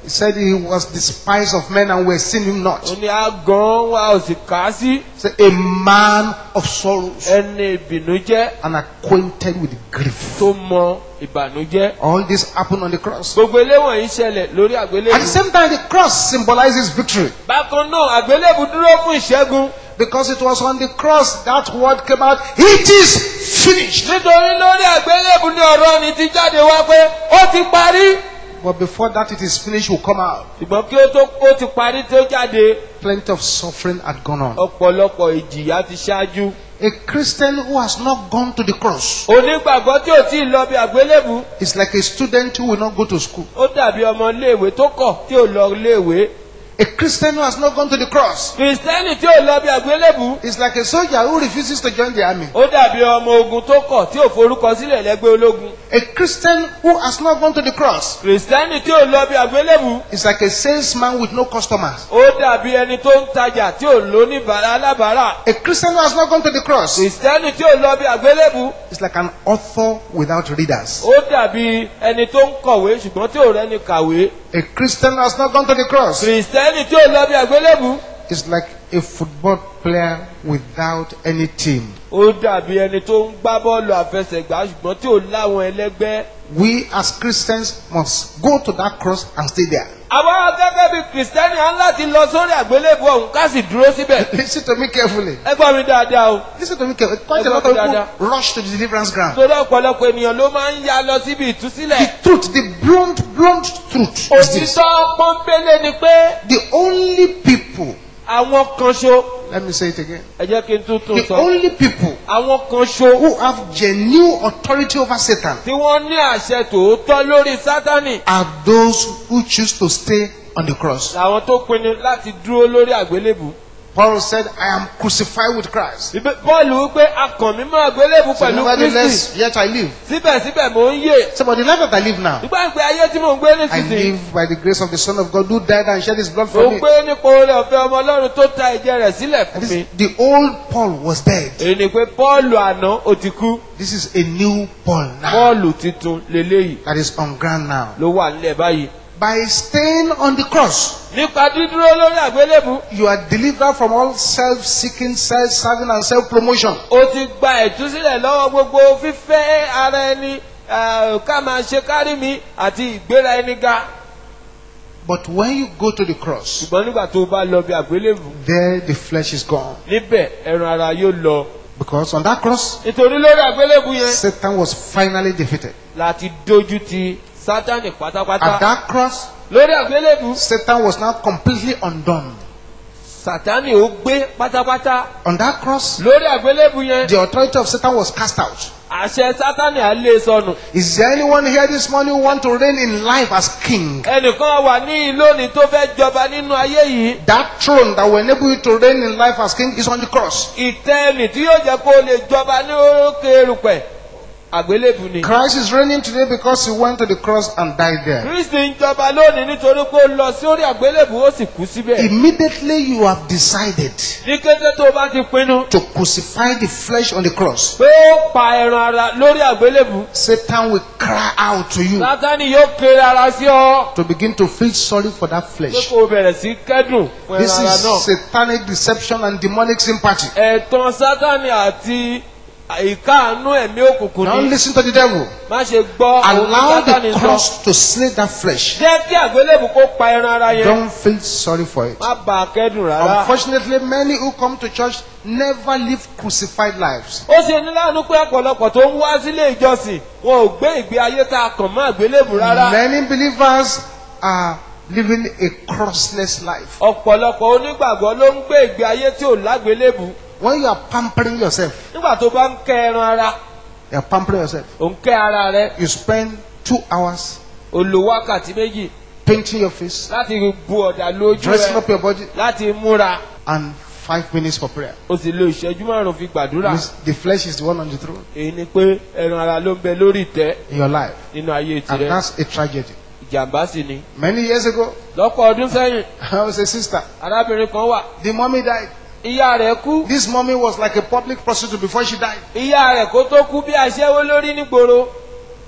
Speaker 2: He said he was despised of men and we esteemed him not.
Speaker 4: ó ní àgàn wa ò sì kà á sí
Speaker 2: He said, a man of sorrows
Speaker 4: ẹni ìbìnújẹ́
Speaker 2: and acquainted with grief.
Speaker 4: tó mọ ìbànújẹ́.
Speaker 2: All this happened on the cross.
Speaker 4: gbogbo eléwọ̀n yìí ṣẹlẹ̀ lórí
Speaker 2: At the
Speaker 4: àgbélébù.
Speaker 2: same time, the cross symbolizes victory
Speaker 4: bákan náà àgbélébù dúró fún ìṣẹ́gun.
Speaker 2: because it was on the cross that word came out. It is finished.
Speaker 4: nítorí lórí àgbélébù ní ọ̀rọ̀ ni ti jáde wá pé ó ti parí.
Speaker 2: But before that it is finished will come out.
Speaker 4: ṣùgbọ́n kí ó tó ó ti parí tó jáde
Speaker 2: Plenty of suffering had gone on.
Speaker 4: ọ̀pọ̀lọpọ̀ ìjìyà ti ṣáájú.
Speaker 2: A Christian who has not gone to the cross
Speaker 4: onígbàgbọ́ tí ò tí ì lọ bí àgbélébù
Speaker 2: is like a student who will not go to school.
Speaker 4: ó dàbí ọmọ iléèwé tó kọ̀ tí ò lọ iléèwé.
Speaker 2: A Christian who has not gone to the cross
Speaker 4: kìrìsìtẹ́nì tí ò lọ bí àgbélébù
Speaker 2: is like a soldier who refuses to join the army.
Speaker 4: ó dàbí ọmọ ogun tó kọ̀ tí ò forúkọ sílẹ̀ lẹ́gbẹ́ ológun.
Speaker 2: A Christian who has not gone to the cross
Speaker 4: kìrìsìtẹ́nì tí ò lọ bí àgbélébù
Speaker 2: is like a salesman with no customers.
Speaker 4: ó dàbí ẹni tó ń tajà tí ò lóníbàárà alábàárà.
Speaker 2: A Christian who has not gone to the cross
Speaker 4: kìrìsìtẹ́nì tí ò lọ bí àgbélébù
Speaker 2: is like an author without readers.
Speaker 4: ó dàbí ẹni tó ń kọ̀wé ṣùgbọ́n tí ò rẹ́ni kàwé.
Speaker 2: A Christian who has not gone to the cross
Speaker 4: kìrìsìtẹ́nì tí ò lọ bí àgbélébù
Speaker 2: is like a football player without any team.
Speaker 4: ó dàbí ẹni tó ń gbá bọ́ọ̀lù àfẹsẹ̀gbá ṣùgbọ́n tí ò láwọn ẹlẹ́gbẹ́.
Speaker 2: We as Christians must go to that cross and stay there.
Speaker 4: àwa gẹ́gẹ́ bí kìrìsìtẹ́nì á ń láti lọ sórí àgbélébù ọ̀hún ká sì dúró síbẹ̀.
Speaker 2: Listen to me carefully.
Speaker 4: ẹ gbọ́ mi dáadáa o.
Speaker 2: Listen to me carefully. Quite a
Speaker 4: Ẹ
Speaker 2: lot
Speaker 4: gbọ́
Speaker 2: of
Speaker 4: mi
Speaker 2: people
Speaker 4: dáadáa.
Speaker 2: rush to the deliverance ground.
Speaker 4: torí ọ̀pọ̀lọpọ̀ ènìyàn ló máa ń ya lọ síbi ìtúsílẹ̀.
Speaker 2: The truth, the blunt, blunt truth is this.
Speaker 4: òtítọ́ pọ́npélé ni pé
Speaker 2: The only people,
Speaker 4: àwọn kan ṣo
Speaker 2: let me say it again.
Speaker 4: ẹ jẹ́ kí n tún tún
Speaker 2: The
Speaker 4: sọ
Speaker 2: only people
Speaker 4: àwọn kan ṣo
Speaker 2: who have genuine authority over Satan
Speaker 4: tí wọ́n ní àṣẹ tòótọ́ lórí sátánì
Speaker 2: are those who choose to stay on the cross.
Speaker 4: làwọn tó pinnu láti dúró lórí àgbélébù.
Speaker 2: Paul said, I am crucified with Christ.
Speaker 4: Bíbé- Pọ́ọ̀lù wípé akàn mi mọ́ àgbélébù
Speaker 2: So
Speaker 4: pẹ̀lú Kristi
Speaker 2: nevertheless, yet I live.
Speaker 4: síbẹ̀síbẹ̀ mò ń yè.
Speaker 2: So, but the life that I live now,
Speaker 4: nígbà pé ayé tí mò ń gbé
Speaker 2: I
Speaker 4: nísinsìnyí
Speaker 2: live by the grace of the Son of God who died and shed his blood
Speaker 4: mò
Speaker 2: for
Speaker 4: ń
Speaker 2: me.
Speaker 4: gbé nípa oore ọ̀fẹ́ ọmọ ọlọ́run tó ta ẹ̀jẹ̀ rẹ̀ sílẹ̀ fún
Speaker 2: And
Speaker 4: mi.
Speaker 2: this, the old Paul was dead.
Speaker 4: èyí ni pé Pọ́ọ̀lù àná ó ti kú
Speaker 2: This is a new Paul now
Speaker 4: Pọ́ọ̀lù tuntun leléyìí
Speaker 2: that is on ground now.
Speaker 4: ló wà nílẹ̀ báyìí.
Speaker 2: By staying on the cross,
Speaker 4: nípa dídúró lórí àgbélébù
Speaker 2: you are delivered from all self-seeking, self-serving, and self-promotion.
Speaker 4: ó ti gba ìtúsílẹ̀ lọ́wọ́ gbogbo fífẹ́ ara ẹni eh, ká máa ṣe kárí mi àti ìgbéra ẹni ga.
Speaker 2: But when you go to the cross,
Speaker 4: ṣùgbọ́n nígbà tó o bá lọ bí àgbélébù
Speaker 2: there the flesh is gone.
Speaker 4: níbẹ̀ ẹran ara yóò lọ.
Speaker 2: Because on that cross,
Speaker 4: nítorí lórí àgbélébù yẹn
Speaker 2: Satan was finally defeated.
Speaker 4: láti dojú ti sátánì
Speaker 2: At
Speaker 4: pátápátá.
Speaker 2: that cross,
Speaker 4: lórí àgbélébù
Speaker 2: Satan was now completely undone.
Speaker 4: sátánì ó gbé pátápátá.
Speaker 2: On that cross,
Speaker 4: lórí àgbélébù yẹn
Speaker 2: the authority of Satan was cast out.
Speaker 4: àṣẹ sátánì á lé sọnù.
Speaker 2: Is there anyone here this morning who want to reign in life as king?
Speaker 4: ẹnìkan wà ní lónìí tó fẹ́ jọba nínú ayé yìí.
Speaker 2: That throne that will enable you to reign in life as king is on the cross.
Speaker 4: ìtẹ́ ẹnì tí yóò jẹ́ kó o lè jọba ní orókè erùpẹ̀ àgbélébù ni.
Speaker 2: Christ is reigning today because he went to the cross and died there.
Speaker 4: kristi ń jọba lónìí nítorí pé ó lọ sí orí àgbélébù ó sì kú síbẹ̀.
Speaker 2: Immediately you have decided
Speaker 4: ní kété tó o bá ti pinnu
Speaker 2: to crucify the flesh on the cross.
Speaker 4: pé ó pa ẹran ara lórí àgbélébù
Speaker 2: Satan will cry out to you
Speaker 4: sátánì yóò kéré ara sí ọ
Speaker 2: to begin to feel sorry for that
Speaker 4: pé
Speaker 2: flesh.
Speaker 4: kó o bẹ̀rẹ̀ sí kẹ́dùn fún
Speaker 2: This
Speaker 4: ẹran ara
Speaker 2: is
Speaker 4: náà.
Speaker 2: satanic deception and demonic sympathy.
Speaker 4: ẹ̀tàn sátánì àti ìkáàánú ẹ̀mí òkùnkùn
Speaker 2: Now
Speaker 4: ni
Speaker 2: listen to the devil.
Speaker 4: má ṣe gbọ́ ohun tí
Speaker 2: Allow
Speaker 4: sátánì
Speaker 2: the
Speaker 4: sọ.
Speaker 2: cross to slay that flesh.
Speaker 4: jẹ́ kí àgbélébù kó pa ẹran ara yẹn
Speaker 2: Don't feel sorry for it.
Speaker 4: má bà á kẹ́dùn rárá.
Speaker 2: Unfortunately, many who come to church never live crucified lives.
Speaker 4: ó ṣe ní láàánú pé ọ̀pọ̀lọpọ̀ tó ń wá sílé ìjọsìn wọn ò gbé ìgbé ayé tá a kàn mọ́ àgbélébù rárá.
Speaker 2: Many believers are living a crossless life.
Speaker 4: ọ̀pọ̀lọpọ̀ onígbàgbọ́ ló ń gbé ìgbé ayé tí ò lágbélébù.
Speaker 2: When you are pampering yourself,
Speaker 4: nígbà tó bá ń kẹ́ ẹran ara
Speaker 2: you are pampering yourself.
Speaker 4: ò ń kẹ́ ara rẹ
Speaker 2: You spend two hours
Speaker 4: ò lo wákàtí méjì
Speaker 2: painting your face,
Speaker 4: láti bu ọ̀dà lójú
Speaker 2: dressing
Speaker 4: rẹ
Speaker 2: up your body,
Speaker 4: láti múra
Speaker 2: and five minutes for prayer.
Speaker 4: o sì lo ìṣẹ́jú márùn-ún fi gbàdúrà.
Speaker 2: Means The flesh is the one on the throne
Speaker 4: èyí ni pé ẹran ara ló ń bẹ lórí ìtẹ́
Speaker 2: in your life.
Speaker 4: nínú ayé
Speaker 2: And
Speaker 4: tirẹ̀
Speaker 2: that's a tragedy.
Speaker 4: ìjàmbá sì ni.
Speaker 2: Many years ago,
Speaker 4: lọ́pọ̀ ọdún sẹ́yìn
Speaker 2: I was a sister.
Speaker 4: arábìnrin kan wà
Speaker 2: The mommy died.
Speaker 4: ìyá rẹ̀ kú
Speaker 2: This mommy was like a public prostitute before she died.
Speaker 4: ìyá rẹ̀ kó tó kú bí aṣẹ́wó lórí nígboro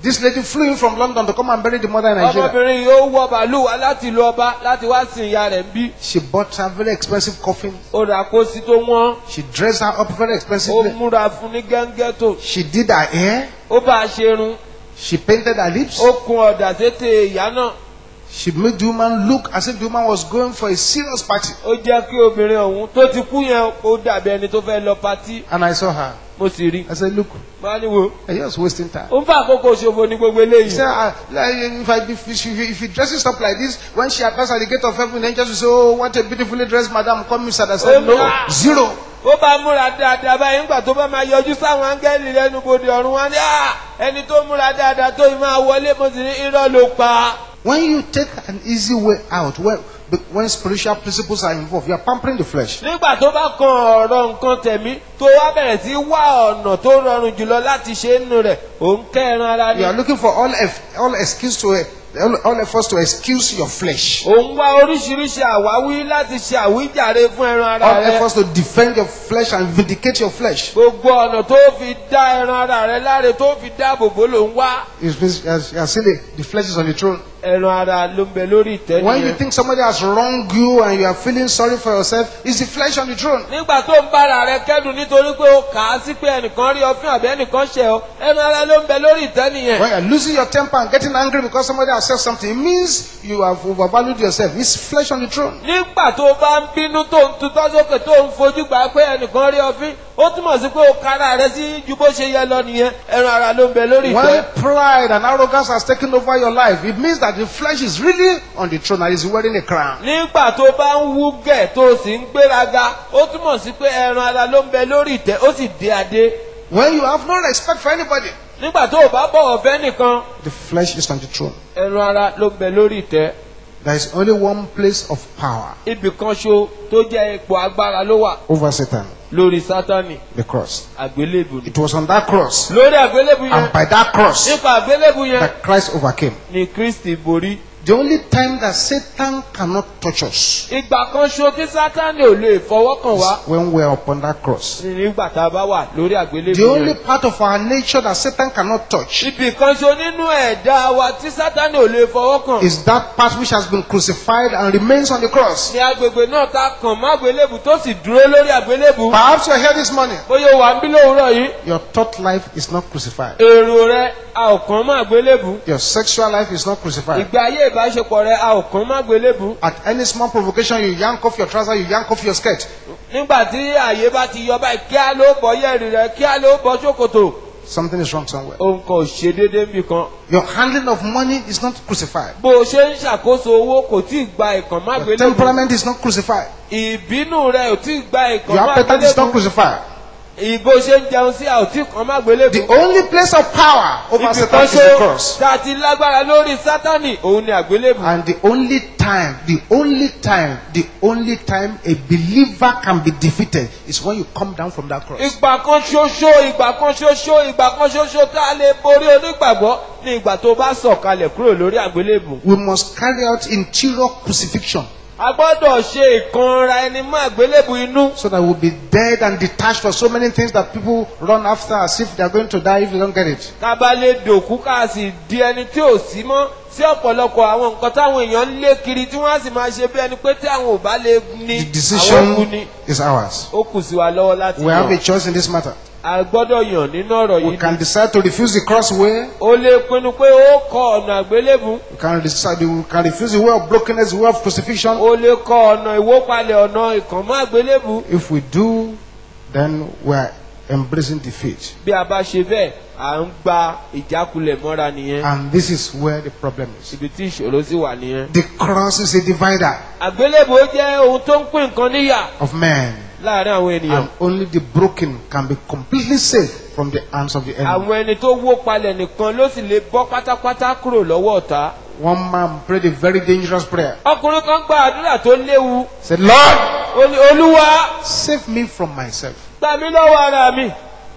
Speaker 2: This lady flew in from London to come and bury the mother in Nigeria.
Speaker 4: ọmọbìnrin yìí ó wọ bàálù wá láti ìlú ọba láti wá sin ìyá rẹ̀ ń bí
Speaker 2: She bought her very expensive coffin.
Speaker 4: ó rà pósí tó wọ́n
Speaker 2: She dressed her up very
Speaker 4: ó
Speaker 2: expensively.
Speaker 4: múra fún ní gẹ́ngẹ́ tó
Speaker 2: She did her hair.
Speaker 4: ó bá a ṣerun
Speaker 2: She painted her lips.
Speaker 4: ó kun ọ̀dà sétè ìyá náà
Speaker 2: She made the woman look as if the woman was going for a serious party.
Speaker 4: ó jẹ́ kí obìnrin ọ̀hún tó ti kú yẹn ó dàbí ẹni tó fẹ́ lọ patí
Speaker 2: And I saw her.
Speaker 4: mo sì rí
Speaker 2: I said, Look,
Speaker 4: máa ní wo
Speaker 2: you're just wasting time.
Speaker 4: ó ń fa àkókò ṣòfò ní gbogbo
Speaker 2: He
Speaker 4: eléyìí
Speaker 2: said, "Ah, like, if, I, if, if, if he dresses up like this, when she appears at the gate of heaven, angels will say, Oh, what a beautifully dressed madam, come inside. I said, No, zero.
Speaker 4: ó bá múra dáadáa báyìí nígbà tó bá máa yọjú sáwọn áńgẹ́lì lẹ́nu bodè ọ̀run wọn ní "Ah, ẹni tó múra dáadáa tó yìí máa wọlé mo sì ní irọ́ ló pa.
Speaker 2: When you take an easy way out, when, when spiritual principles are involved, you are pampering the flesh.
Speaker 4: nígbà tó bá kan ọ̀rọ̀ nǹkan tẹ̀mí tó wá bẹ̀rẹ̀ sí wá ọ̀nà tó rọrùn jùlọ láti ṣe é nù rẹ̀ òun kẹ́ran ara
Speaker 2: You
Speaker 4: ní.
Speaker 2: are looking for all, eff, all excuse to all, all efforts to excuse your flesh.
Speaker 4: òun wá oríṣiríṣi àwáwí láti ṣe àwíjàre fún ẹran ara
Speaker 2: All
Speaker 4: rẹ.
Speaker 2: efforts to defend your flesh and vindicate your flesh.
Speaker 4: gbogbo ọ̀nà tó fi dá ẹran ara rẹ láre tó fi dáàbò bò ló ń wá.
Speaker 2: It's, it's, you are silly. The flesh is on the throne.
Speaker 4: ẹran ara ló ń bẹ lórí ìtẹ́
Speaker 2: When you
Speaker 4: nìyẹn.
Speaker 2: think somebody has wronged you and you are feeling sorry for yourself, it's the flesh on the throne.
Speaker 4: nígbà tó ń bára rẹ kẹ́dùn nítorí pé ó kà á sí pé ẹnìkan rí ọfín àbí ẹnìkan ṣẹ̀ ọ́ ẹran ara ló ń bẹ lórí ìtẹ́ nìyẹn.
Speaker 2: When you are losing your temper and getting angry because somebody has said something, it means you have overvalued yourself. It's flesh on the throne.
Speaker 4: nígbà tó bá ń bínú tó ń tutọ́ sókè tó ń fojú gbà pé ẹnìkan rí ọfín ó túmọ̀ sí pé ó kára rẹ sí ju bó ṣe yẹ lọ nìyẹn ẹran ara ló ń bẹ lórí ìtẹ́.
Speaker 2: When pride and arrogance has taken over your life, it means that the flesh is really on the throne and is wearing a crown.
Speaker 4: nígbà tó bá ń wú gẹ̀ tó sì ń gbéraga ó túmọ̀ sí pé ẹran ara ló ń bẹ lórí ìtẹ́ ó sì dé adé.
Speaker 2: When you have no respect for anybody,
Speaker 4: nígbà tó o bá bọ̀wọ̀ fẹ́ nìkan
Speaker 2: the flesh is on the throne.
Speaker 4: ẹran ara ló ń bẹ lórí ìtẹ́.
Speaker 2: There is only one place of power
Speaker 4: ibì kan ṣo tó jẹ́ ipò agbára ló wà
Speaker 2: over Satan
Speaker 4: lórí sátani
Speaker 2: the cross.
Speaker 4: àgbélébù ni.
Speaker 2: It was on that cross,
Speaker 4: lórí àgbélébù yẹn
Speaker 2: and by that cross,
Speaker 4: nípa àgbélébù yẹn
Speaker 2: that Christ overcame.
Speaker 4: ni kristi borí.
Speaker 2: The only time that Satan cannot touch us
Speaker 4: ìgbà kan ṣo tí sátani ò lè fọwọ́ kàn wá
Speaker 2: is when we are upon that cross.
Speaker 4: ni nígbà tá a bá wà lórí àgbélébù
Speaker 2: The only
Speaker 4: yẹn.
Speaker 2: part of our nature that Satan cannot touch
Speaker 4: ibì kan ṣo nínú ẹ̀dá wa tí sátani ò lè fọwọ́ kàn.
Speaker 2: is that part which has been crucified and remains on the cross.
Speaker 4: ní agbègbè náà ta kàn má àgbélébù tó sì dúró lórí àgbélébù.
Speaker 2: Perhaps you are here this morning.
Speaker 4: bóyá o wà ń bí lówùúrọ̀ yìí
Speaker 2: Your thought life is not crucified.
Speaker 4: èrò rẹ a ò kàn má àgbélébù.
Speaker 2: Your sexual life is not crucified.
Speaker 4: ìgbé ayé ìbáṣepọ̀ rẹ a ò kàn má àgbélébù.
Speaker 2: At any small provocation, you yank off your trouser, you yank off your skirt.
Speaker 4: nígbà tí àyè bá ti yọ báyìí kí á ló bọ́ yẹ̀rì rẹ kí á ló bọ́ ṣòkòtò.
Speaker 2: Something is wrong somewhere.
Speaker 4: ohun kan ò ṣe déédéé níbì kan.
Speaker 2: Your handling of money is not crucified.
Speaker 4: bó o ṣe ń ṣàkóso owó kò tí ì gba ìkàn má
Speaker 2: Your
Speaker 4: àgbélébù.
Speaker 2: temperament is not crucified.
Speaker 4: ìbínú rẹ ò tí ì gba ìkàn
Speaker 2: Your
Speaker 4: má
Speaker 2: appetite is not
Speaker 4: àgbélébù.
Speaker 2: crucified.
Speaker 4: ìbò ṣe ń jẹun sí àòtí kan má àgbélébù.
Speaker 2: The only place of power over
Speaker 4: ibì
Speaker 2: Satan
Speaker 4: kan
Speaker 2: is the
Speaker 4: ṣó
Speaker 2: cross.
Speaker 4: tá a ti lágbára lórí sátánì òun ni àgbélébù.
Speaker 2: And the only time, the only time, the only time a believer can be defeated is when you come down from that cross.
Speaker 4: ìgbà kan ṣoṣo ìgbà kan ṣoṣo ìgbà kan ṣoṣo tá a lè borí onígbàgbọ́ ní ìgbà tó bá sọ̀kalẹ̀ kúrò lórí àgbélébù.
Speaker 2: We must carry out interior crucifixion
Speaker 4: a gbọ́dọ̀ ṣe ìkanra ẹni mọ́ àgbélébù inú.
Speaker 2: so that we'll be dead and detached for so many things that people run after as if they are going to die if they don't get it.
Speaker 4: ká bá lè dòkú ká sì di ẹni tí ò sí mọ́ sí ọ̀pọ̀lọpọ̀ àwọn nǹkan táwọn èèyàn ń lé kiri tí wọ́n á sì máa ṣe bí ẹni pé tí àwọn ò bá lè ní
Speaker 2: The
Speaker 4: àwọn kú
Speaker 2: decision
Speaker 4: ni.
Speaker 2: is ours.
Speaker 4: ó kù sí wa lọ́wọ́ láti
Speaker 2: We have a
Speaker 4: yàn.
Speaker 2: choice in this matter.
Speaker 4: a gbọ́dọ̀ yàn nínú ọ̀rọ̀
Speaker 2: We
Speaker 4: yìí
Speaker 2: can
Speaker 4: ni.
Speaker 2: decide to refuse the cross way.
Speaker 4: ó lè pinnu pé ó kọ ọ̀nà àgbélébù.
Speaker 2: We can decide we can refuse the way of brokenness, the way of crucifixion.
Speaker 4: ó lè kọ ọ̀nà ìwópalẹ̀ ọ̀nà ìkànmọ́ àgbélébù.
Speaker 2: If we do, then we are embracing defeat.
Speaker 4: bí a bá ṣe bẹ́ẹ̀ à ń gba ìjákulẹ̀ mọ́ra nìyẹn.
Speaker 2: And this is where the problem is.
Speaker 4: ibi tí ìṣòro sì wà nìyẹn.
Speaker 2: The cross is a divider
Speaker 4: àgbélébù jẹ́ ohun tó ń pín nǹkan níyà
Speaker 2: of men.
Speaker 4: láàrin àwọn ènìyàn.
Speaker 2: And only the broken can be completely saved from the hands of the enemy.
Speaker 4: àwọn ẹni tó wó palẹ̀ nìkan ló sì lè bọ́ pátápátá kúrò lọ́wọ́ ọ̀tá.
Speaker 2: One man prayed a very dangerous prayer.
Speaker 4: ọkùnrin kan gba àdúrà tó léwu.
Speaker 2: Said, Lord,
Speaker 4: ó ní olúwa
Speaker 2: save me from myself.
Speaker 4: gbà mí lọ́wọ́ ara mi.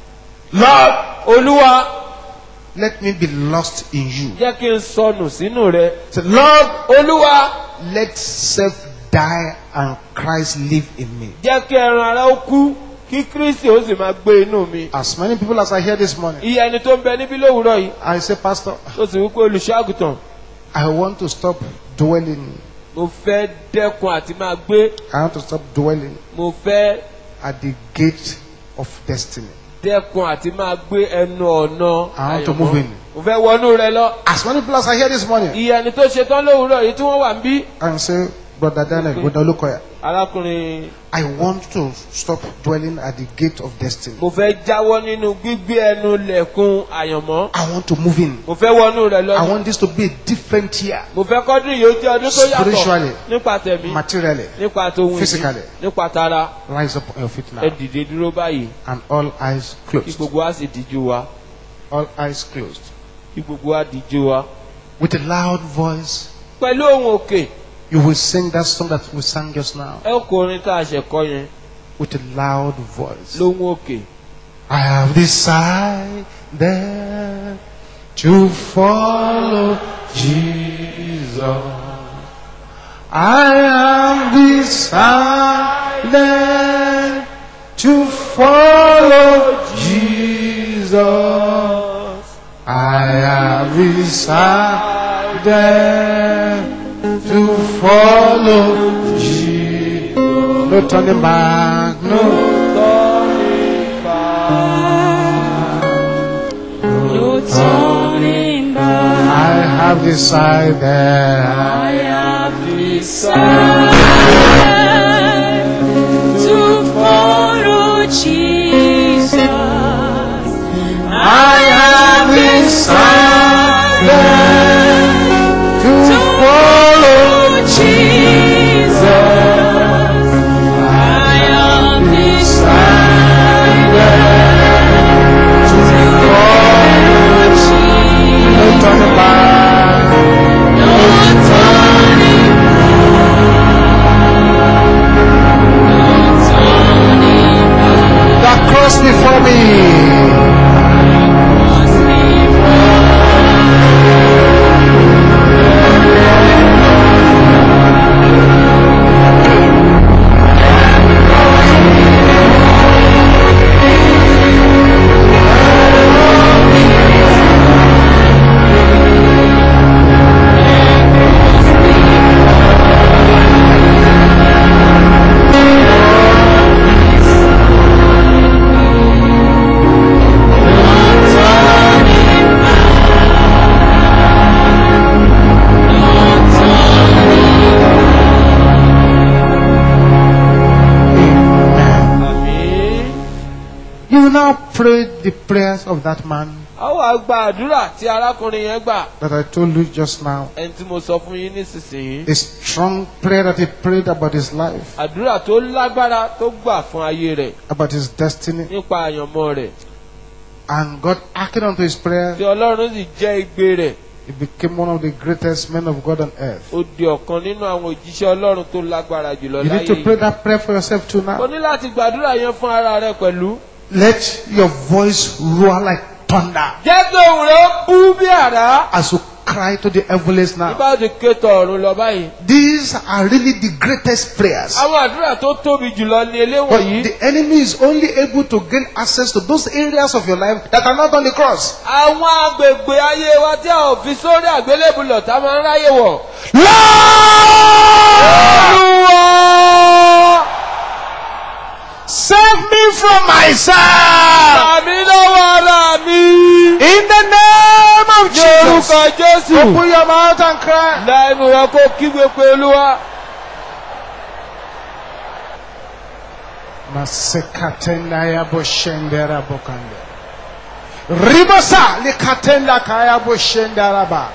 Speaker 2: Lord,
Speaker 4: olúwa
Speaker 2: let me be lost in you.
Speaker 4: jẹ́ kí n sọnù sínú rẹ.
Speaker 2: Said, Lord,
Speaker 4: olúwa
Speaker 2: let self die and Christ live in me.
Speaker 4: jẹ́ kí ẹran ara ó kú kí kristi ó sì máa gbé inú mi.
Speaker 2: As many people as I hear this morning,
Speaker 4: iye ẹni tó ń bẹ níbí lówùúrọ̀ yìí
Speaker 2: I say, Pastor,
Speaker 4: tó sì wípé olùṣọ́àgùtàn
Speaker 2: I want to stop dwelling.
Speaker 4: mo fẹ́ dẹ́kun àti máa gbé
Speaker 2: I want to stop dwelling
Speaker 4: mo fẹ́
Speaker 2: at the gate of destiny.
Speaker 4: dẹ́kun àti máa gbé ẹnu ọ̀nà
Speaker 2: I want to
Speaker 4: àyànmọ́.
Speaker 2: move in.
Speaker 4: mo fẹ́ wọnú rẹ lọ.
Speaker 2: As many people as I hear this morning,
Speaker 4: iye ẹni tó ṣetán lówùúrọ̀ yìí tí wọ́n wà ń bí.
Speaker 2: I say, Brother Daniel, Brother Lukoya,
Speaker 4: arákùnrin
Speaker 2: I want to stop dwelling at the gate of destiny.
Speaker 4: mo fẹ́ jáwọ́ nínú gbígbé ẹnu lẹ̀kùn àyànmọ́.
Speaker 2: I want to move in.
Speaker 4: mo fẹ́ wọnú rẹ lọ.
Speaker 2: I want this to be a different year,
Speaker 4: mo fẹ́ kọ́dún yìí ó jẹ́ ọdún tó yàtọ̀
Speaker 2: Spiritually.
Speaker 4: nípa tẹ̀mí
Speaker 2: materially.
Speaker 4: nípa tòun
Speaker 2: Physically.
Speaker 4: nípa tara
Speaker 2: Rise up on your feet now.
Speaker 4: ẹ dìde dúró báyìí
Speaker 2: And all eyes
Speaker 4: kí
Speaker 2: closed.
Speaker 4: gbogbo wa sì díjú wa
Speaker 2: All eyes closed.
Speaker 4: kí gbogbo wa díjú wa.
Speaker 2: With a loud voice,
Speaker 4: pẹ̀lú ohun òkè
Speaker 2: you will sing that song that we sang just now.
Speaker 4: ẹ kó orin tá a ṣẹ̀ kọ́ yẹn
Speaker 2: With a loud voice.
Speaker 4: lóhun òkè.
Speaker 2: I have decided to follow Jesus. I have decided to follow Jesus. I have decided to follow Jesus. No turning back, no.
Speaker 5: No turning back.
Speaker 2: I have decided.
Speaker 5: I have decided to follow Jesus.
Speaker 2: I have decided to
Speaker 5: To
Speaker 2: follow.
Speaker 5: follow Jesus. I have decided to follow Jesus.
Speaker 2: No turning back.
Speaker 5: No turning back. No turning back.
Speaker 2: That cross before me.
Speaker 5: Must be
Speaker 2: Amen.
Speaker 4: àmín.
Speaker 2: You will now pray the prayers of that man
Speaker 4: a wá gba àdúrà tí arákùnrin yẹn gbà
Speaker 2: that I told you just now.
Speaker 4: ẹni tí mo sọ fún yín nísinsìnyí.
Speaker 2: A strong prayer that he prayed about his life,
Speaker 4: àdúrà tó lágbára tó gbà fún ayé rẹ̀
Speaker 2: about his destiny,
Speaker 4: nípa àyànmọ́ rẹ̀
Speaker 2: and God acted unto his prayer.
Speaker 4: tí ọlọ́run sì jẹ́ igbe rẹ̀
Speaker 2: He became one of the greatest men of God on earth.
Speaker 4: ó di ọ̀kan nínú àwọn òjíṣẹ́ ọlọ́run tó lágbára jùlọ
Speaker 2: You
Speaker 4: láyé
Speaker 2: need to pray
Speaker 4: yìí.
Speaker 2: that prayer for yourself too
Speaker 4: o
Speaker 2: now.
Speaker 4: ní láti gbàdúrà yẹn fún ara rẹ pẹ̀lú.
Speaker 2: Let your voice roar like thunder
Speaker 4: jẹ́ kí ohùn rẹ̀ ó bú bí àrá.
Speaker 2: as you cry to the heavens now.
Speaker 4: nígbà tí kétọ̀ ọ̀run lọ báyìí.
Speaker 2: These are really the greatest prayers.
Speaker 4: àwọn àdúrà tó tóbi jùlọ ni
Speaker 2: But
Speaker 4: eléwọ̀nyí.
Speaker 2: the enemy is only able to gain access to those areas of your life that are not on the cross.
Speaker 4: àwọn agbègbè ayé wa tí a ò fi sórí àgbélébùlọ̀ tá a máa ń ráyè wọ̀.
Speaker 2: Lord, save me from myself.
Speaker 4: àmì lọ́wọ́ ara mi.
Speaker 2: In the name of
Speaker 4: ní
Speaker 2: Jesus.
Speaker 4: orúkọ jésù.
Speaker 2: Open your mouth and cry.
Speaker 4: lẹ́nu rẹ kó kígbe pé olúwa.
Speaker 2: Masekatenda ya boshendera bokande. Ribasa likatenda kaya boshendera ba.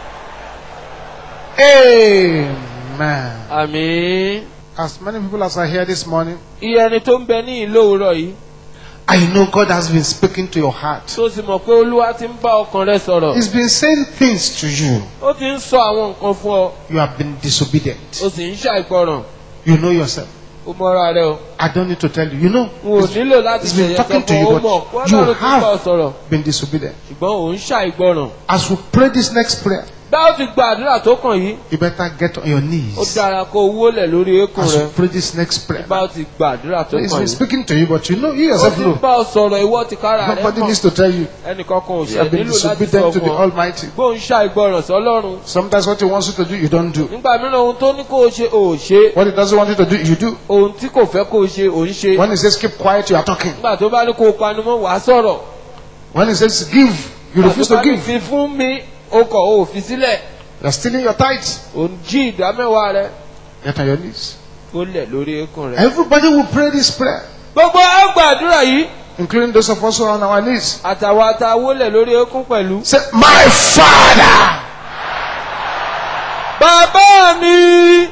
Speaker 2: Amen.
Speaker 4: àmì.
Speaker 2: As many people as are here this morning,
Speaker 4: iye ẹni tó ń bẹ ní ìlú òwúrọ̀ yìí.
Speaker 2: I know God has been speaking to your heart.
Speaker 4: tó sì mọ̀ pé olúwa ti ń bá ọkàn rẹ sọ̀rọ̀.
Speaker 2: He's been saying things to you.
Speaker 4: ó ti ń sọ àwọn nǹkan fún ọ.
Speaker 2: You have been disobedient.
Speaker 4: ó sì ń ṣàìgbọràn.
Speaker 2: You know yourself.
Speaker 4: ó mọ́ra rẹ o.
Speaker 2: I don't need to tell you. You know.
Speaker 4: n ò nílò láti
Speaker 2: He's been
Speaker 4: ṣèyẹ
Speaker 2: talking to
Speaker 4: sọ́kọ̀
Speaker 2: you,
Speaker 4: ó mọ̀
Speaker 2: but
Speaker 4: wọ́n
Speaker 2: you
Speaker 4: náà ló ti ń bá ọ
Speaker 2: have
Speaker 4: sọ̀rọ̀.
Speaker 2: been disobedient.
Speaker 4: ṣùgbọ́n òun ṣàìgbọràn.
Speaker 2: As we pray this next prayer,
Speaker 4: bá ó ti gba àdúrà tó kàn yìí
Speaker 2: you better get on your
Speaker 4: ó
Speaker 2: knees
Speaker 4: dára kó o wólẹ̀ lórí eékún
Speaker 2: as
Speaker 4: rẹ
Speaker 2: you pray this next prayer.
Speaker 4: bá ó ti gba àdúrà tó
Speaker 2: He's
Speaker 4: kàn
Speaker 2: been
Speaker 4: yìí.
Speaker 2: speaking to you, but you know, you
Speaker 4: ó
Speaker 2: yourself
Speaker 4: ti
Speaker 2: know.
Speaker 4: bá ọ sọ̀rọ̀ ìwọ ti kára rẹ
Speaker 2: Nobody
Speaker 4: mọ̀
Speaker 2: needs to tell you.
Speaker 4: ẹnìkan kan ò
Speaker 2: You
Speaker 4: ṣe
Speaker 2: have been
Speaker 4: nílò láti sọ
Speaker 2: disobedient to the
Speaker 4: fún ọ
Speaker 2: Almighty.
Speaker 4: bó ń ṣàìgbọràn sọlọ́run
Speaker 2: Sometimes what He wants you to do, you don't do.
Speaker 4: nígbà mìíràn ohun tó ní kó o ṣe ò ṣe
Speaker 2: What He doesn't want you to do, you do.
Speaker 4: ohun tí kò fẹ́ kó o ṣe ò ń ṣe
Speaker 2: When He says keep quiet, you are talking.
Speaker 4: nígbà tó bá ní kó o panumọ́ wàá sọ̀rọ̀
Speaker 2: When He says give, you
Speaker 4: nígbà
Speaker 2: refuse
Speaker 4: tó
Speaker 2: to
Speaker 4: bá ní
Speaker 2: give.
Speaker 4: fi fún mi o kọ̀ o ò fi sílẹ̀
Speaker 2: You are stealing your tithes.
Speaker 4: ò ń jí ìdá mẹ́wàá rẹ
Speaker 2: Get on your knees.
Speaker 4: ó lẹ̀ lórí eékún rẹ.
Speaker 2: Everybody will pray this prayer,
Speaker 4: gbogbo àgbàdúrà yìí
Speaker 2: including those of us who are on our knees.
Speaker 4: àtàwọn àtàwọ̀ lẹ̀ lórí eékún pẹ̀lú.
Speaker 2: Say, My Father,
Speaker 4: bàbá mi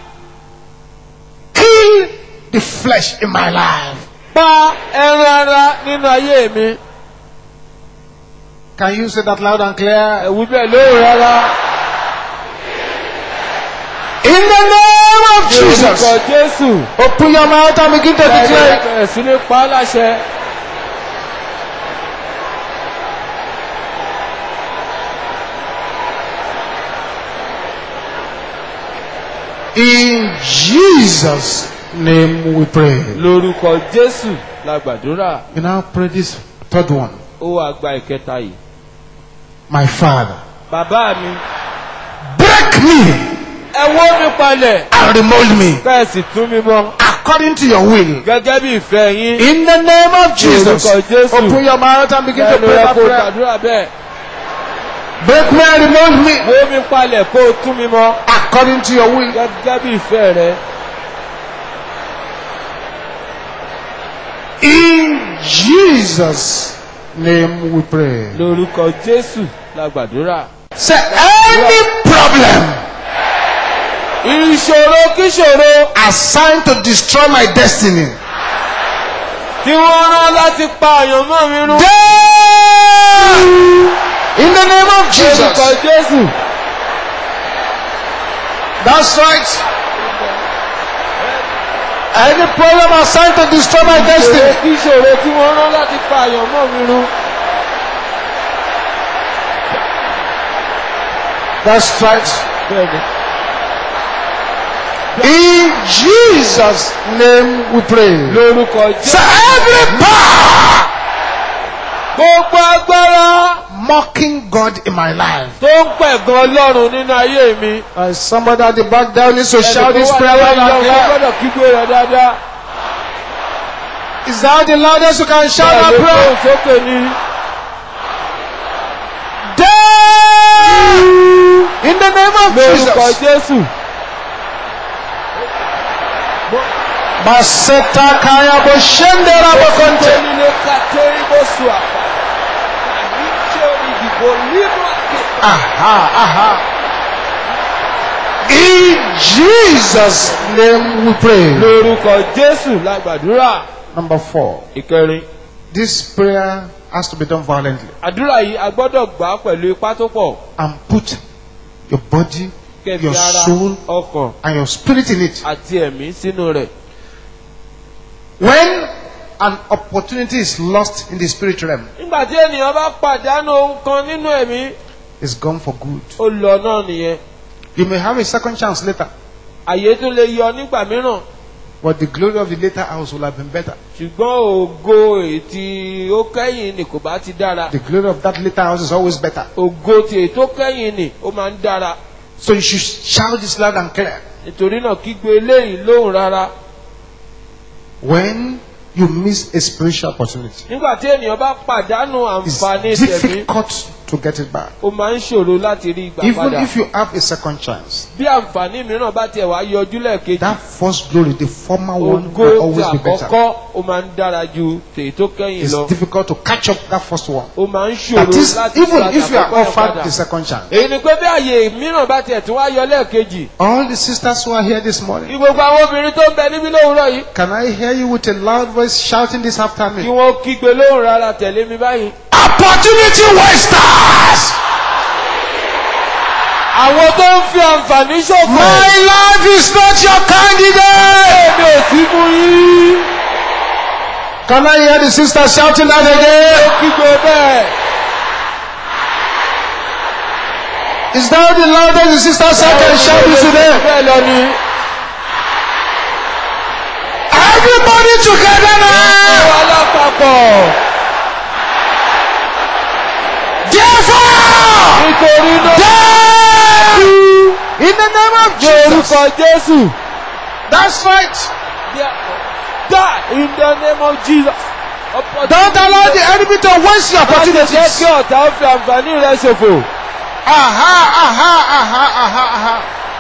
Speaker 2: kill the flesh in my life.
Speaker 4: pa ẹran ara nínú ayé mi.
Speaker 2: Can you say that loud and clear?
Speaker 4: ẹ̀wù bẹ́ẹ̀ lóhùn rárá.
Speaker 2: In the name of
Speaker 4: ní orúkọ
Speaker 2: Jesus.
Speaker 4: jésù.
Speaker 2: Open your mouth and begin to declare. it.
Speaker 4: bẹ̀rẹ̀ sí ní pa á láṣẹ.
Speaker 2: In Jesus' name we pray.
Speaker 4: lórúkọ jésù la gbàdúrà.
Speaker 2: You now pray this third one.
Speaker 4: ó wàá gba ìkẹta yìí.
Speaker 2: My Father,
Speaker 4: bàbá mi
Speaker 2: break me
Speaker 4: ẹ wó mi palẹ̀
Speaker 2: and remold me
Speaker 4: kẹ́ẹ̀sì tún mi mọ́
Speaker 2: according to your will.
Speaker 4: gẹ́gẹ́ bí ìfẹ́ yín.
Speaker 2: In the name of Jesus.
Speaker 4: Lórúkọ Jésù.
Speaker 2: Open your mouth and begin to
Speaker 4: ẹnu
Speaker 2: pray
Speaker 4: rẹ
Speaker 2: that
Speaker 4: kó
Speaker 2: prayer.
Speaker 4: gbàdúrà bẹ́ẹ̀.
Speaker 2: Break me and remold me
Speaker 4: wó mi palẹ̀ kó o tún mi mọ́
Speaker 2: according to your will.
Speaker 4: gẹ́gẹ́ bí ìfẹ́ rẹ.
Speaker 2: In Jesus' name we pray.
Speaker 4: lórúkọ jésù la gbàdúrà.
Speaker 2: Say any problem
Speaker 4: ìṣòro kíṣòro
Speaker 2: assigned to destroy my destiny.
Speaker 4: tí wọ́n rán láti pa àyànmọ́ mi rún.
Speaker 2: Death! In the name of
Speaker 4: lórúkọ
Speaker 2: Jesus.
Speaker 4: jésù.
Speaker 2: That's right. Any problem assigned to destroy my
Speaker 4: ìṣòro
Speaker 2: destiny.
Speaker 4: kíṣòro tí wọ́n rán láti pa àyànmọ́ mi rún.
Speaker 2: That's right.
Speaker 4: bẹ́ẹ̀ni.
Speaker 2: In Jesus' name we pray.
Speaker 4: lórúkọ
Speaker 2: Say
Speaker 4: jésù.
Speaker 2: every power
Speaker 4: gbogbo agbára
Speaker 2: mocking God in my life.
Speaker 4: tó ń pẹ̀gàn ọlọ́run nínú ayé mi.
Speaker 2: Uh, somebody at the back down needs to shout this
Speaker 4: Ẹnì
Speaker 2: prayer
Speaker 4: kan wà
Speaker 2: loud and
Speaker 4: lọ́wọ́
Speaker 2: clear.
Speaker 4: gbọ́dọ̀ kígbe rẹ̀ dáadáa.
Speaker 2: Is that the loudest you can shout that
Speaker 4: Bẹ́ẹ̀ ló
Speaker 2: prayer?
Speaker 4: kó sókè ní.
Speaker 2: Death! In the name of
Speaker 4: lórúkọ
Speaker 2: Jesus.
Speaker 4: jésù.
Speaker 2: Baseta kaya boshende rabokonte.
Speaker 4: Nílé kàtó ìbòsù àpá. Àyíké ìdìbò nínú àké.
Speaker 2: Aha, aha. In Jesus' name we pray.
Speaker 4: Lórúkọ Jésù la gbàdúrà.
Speaker 2: Number four.
Speaker 4: Ìkẹrin.
Speaker 2: This prayer has to be done violently.
Speaker 4: Àdúrà yìí a gbọ́dọ̀ gbà á pẹ̀lú ipá tó pọ̀.
Speaker 2: And put your body,
Speaker 4: Kẹ̀mí
Speaker 2: your
Speaker 4: ara,
Speaker 2: soul,
Speaker 4: ọkàn
Speaker 2: and your spirit in it.
Speaker 4: àti ẹ̀mí sínú rẹ̀.
Speaker 2: When an opportunity is lost in the spirit realm,
Speaker 4: Nígbà tí ènìyàn bá pàdánù ohun kan nínú ẹ̀mí,
Speaker 2: it's gone for good.
Speaker 4: ó lọ náà nìyẹn.
Speaker 2: You may have a second chance later,
Speaker 4: Àyè tún lè yọ nígbà mìíràn.
Speaker 2: but the glory of the later house will have been better.
Speaker 4: Ṣùgbọ́n ògo ètí ó kẹ́yìn ni kò bá ti dára.
Speaker 2: The glory of that later house is always better.
Speaker 4: Ògo ti ètò kẹ́yìn ni ó máa ń dára.
Speaker 2: So you should shout this loud and clear.
Speaker 4: Nítorí náà kígbe eléyìí lóhùn rárá.
Speaker 2: When you miss a spiritual opportunity,
Speaker 4: Nígbà tí ènìyàn bá pàdánù
Speaker 2: it's
Speaker 4: àǹfààní tẹ̀mí,
Speaker 2: difficult to get it back.
Speaker 4: ó máa ń ṣòro láti rí ìgbà
Speaker 2: Even
Speaker 4: padà.
Speaker 2: if you have a second chance,
Speaker 4: Bí àǹfààní mìíràn bá tiẹ̀ wá yọjú lẹ́ẹ̀kejì,
Speaker 2: that first glory, the former one,
Speaker 4: ògo
Speaker 2: will
Speaker 4: ti
Speaker 2: always be better.
Speaker 4: àkọ́kọ́ ó máa ń dára ju tèyí tó kẹ́yìn
Speaker 2: It's
Speaker 4: lọ.
Speaker 2: difficult to catch up that first one.
Speaker 4: Ó máa ń
Speaker 2: That
Speaker 4: ṣòro
Speaker 2: is,
Speaker 4: láti
Speaker 2: even
Speaker 4: gba
Speaker 2: if you are
Speaker 4: àkọ́kọ́ yẹn
Speaker 2: offered
Speaker 4: padà.
Speaker 2: the second chance.
Speaker 4: Èyí ni pé bí àyè mìíràn bá tiẹ̀ tún wá yọ lẹ́ẹ̀kejì.
Speaker 2: All the sisters who are here this morning,
Speaker 4: Kí gbogbo àwọn obìnrin tó ń bẹ níbí lówùúrọ̀ yìí.
Speaker 2: can I hear you with a loud voice shouting this
Speaker 4: Kí
Speaker 2: afternoon?
Speaker 4: wọ́n kígbe lóhùn rárá tẹ̀lé mi báyìí.
Speaker 2: Opportunity wasters!
Speaker 4: Àwọn tó ń fi àǹfààní ṣòfò.
Speaker 2: My life is not your candidate!
Speaker 4: Èmi ò sí fún yín.
Speaker 2: Can I hear the sisters shouting that again?
Speaker 4: Kígbe bẹ́ẹ̀.
Speaker 2: Is that the loudest the sister said can shout it today?
Speaker 4: bẹ́ẹ̀ lọ ni.
Speaker 2: Everybody together now.
Speaker 4: Àwọn alápapọ̀.
Speaker 2: Therefore,
Speaker 4: Nítorí náà.
Speaker 2: die in the name of
Speaker 4: Ní
Speaker 2: Jesus.
Speaker 4: orúkọ Jésù.
Speaker 2: That's right.
Speaker 4: Die in the name of Jesus.
Speaker 2: Don't allow the enemy to waste your
Speaker 4: Má ṣe jẹ́
Speaker 2: opportunities.
Speaker 4: kí ọ̀tá ó fi àǹfààní rẹ̀ ṣòfò.
Speaker 2: Aha, aha, aha, aha, aha.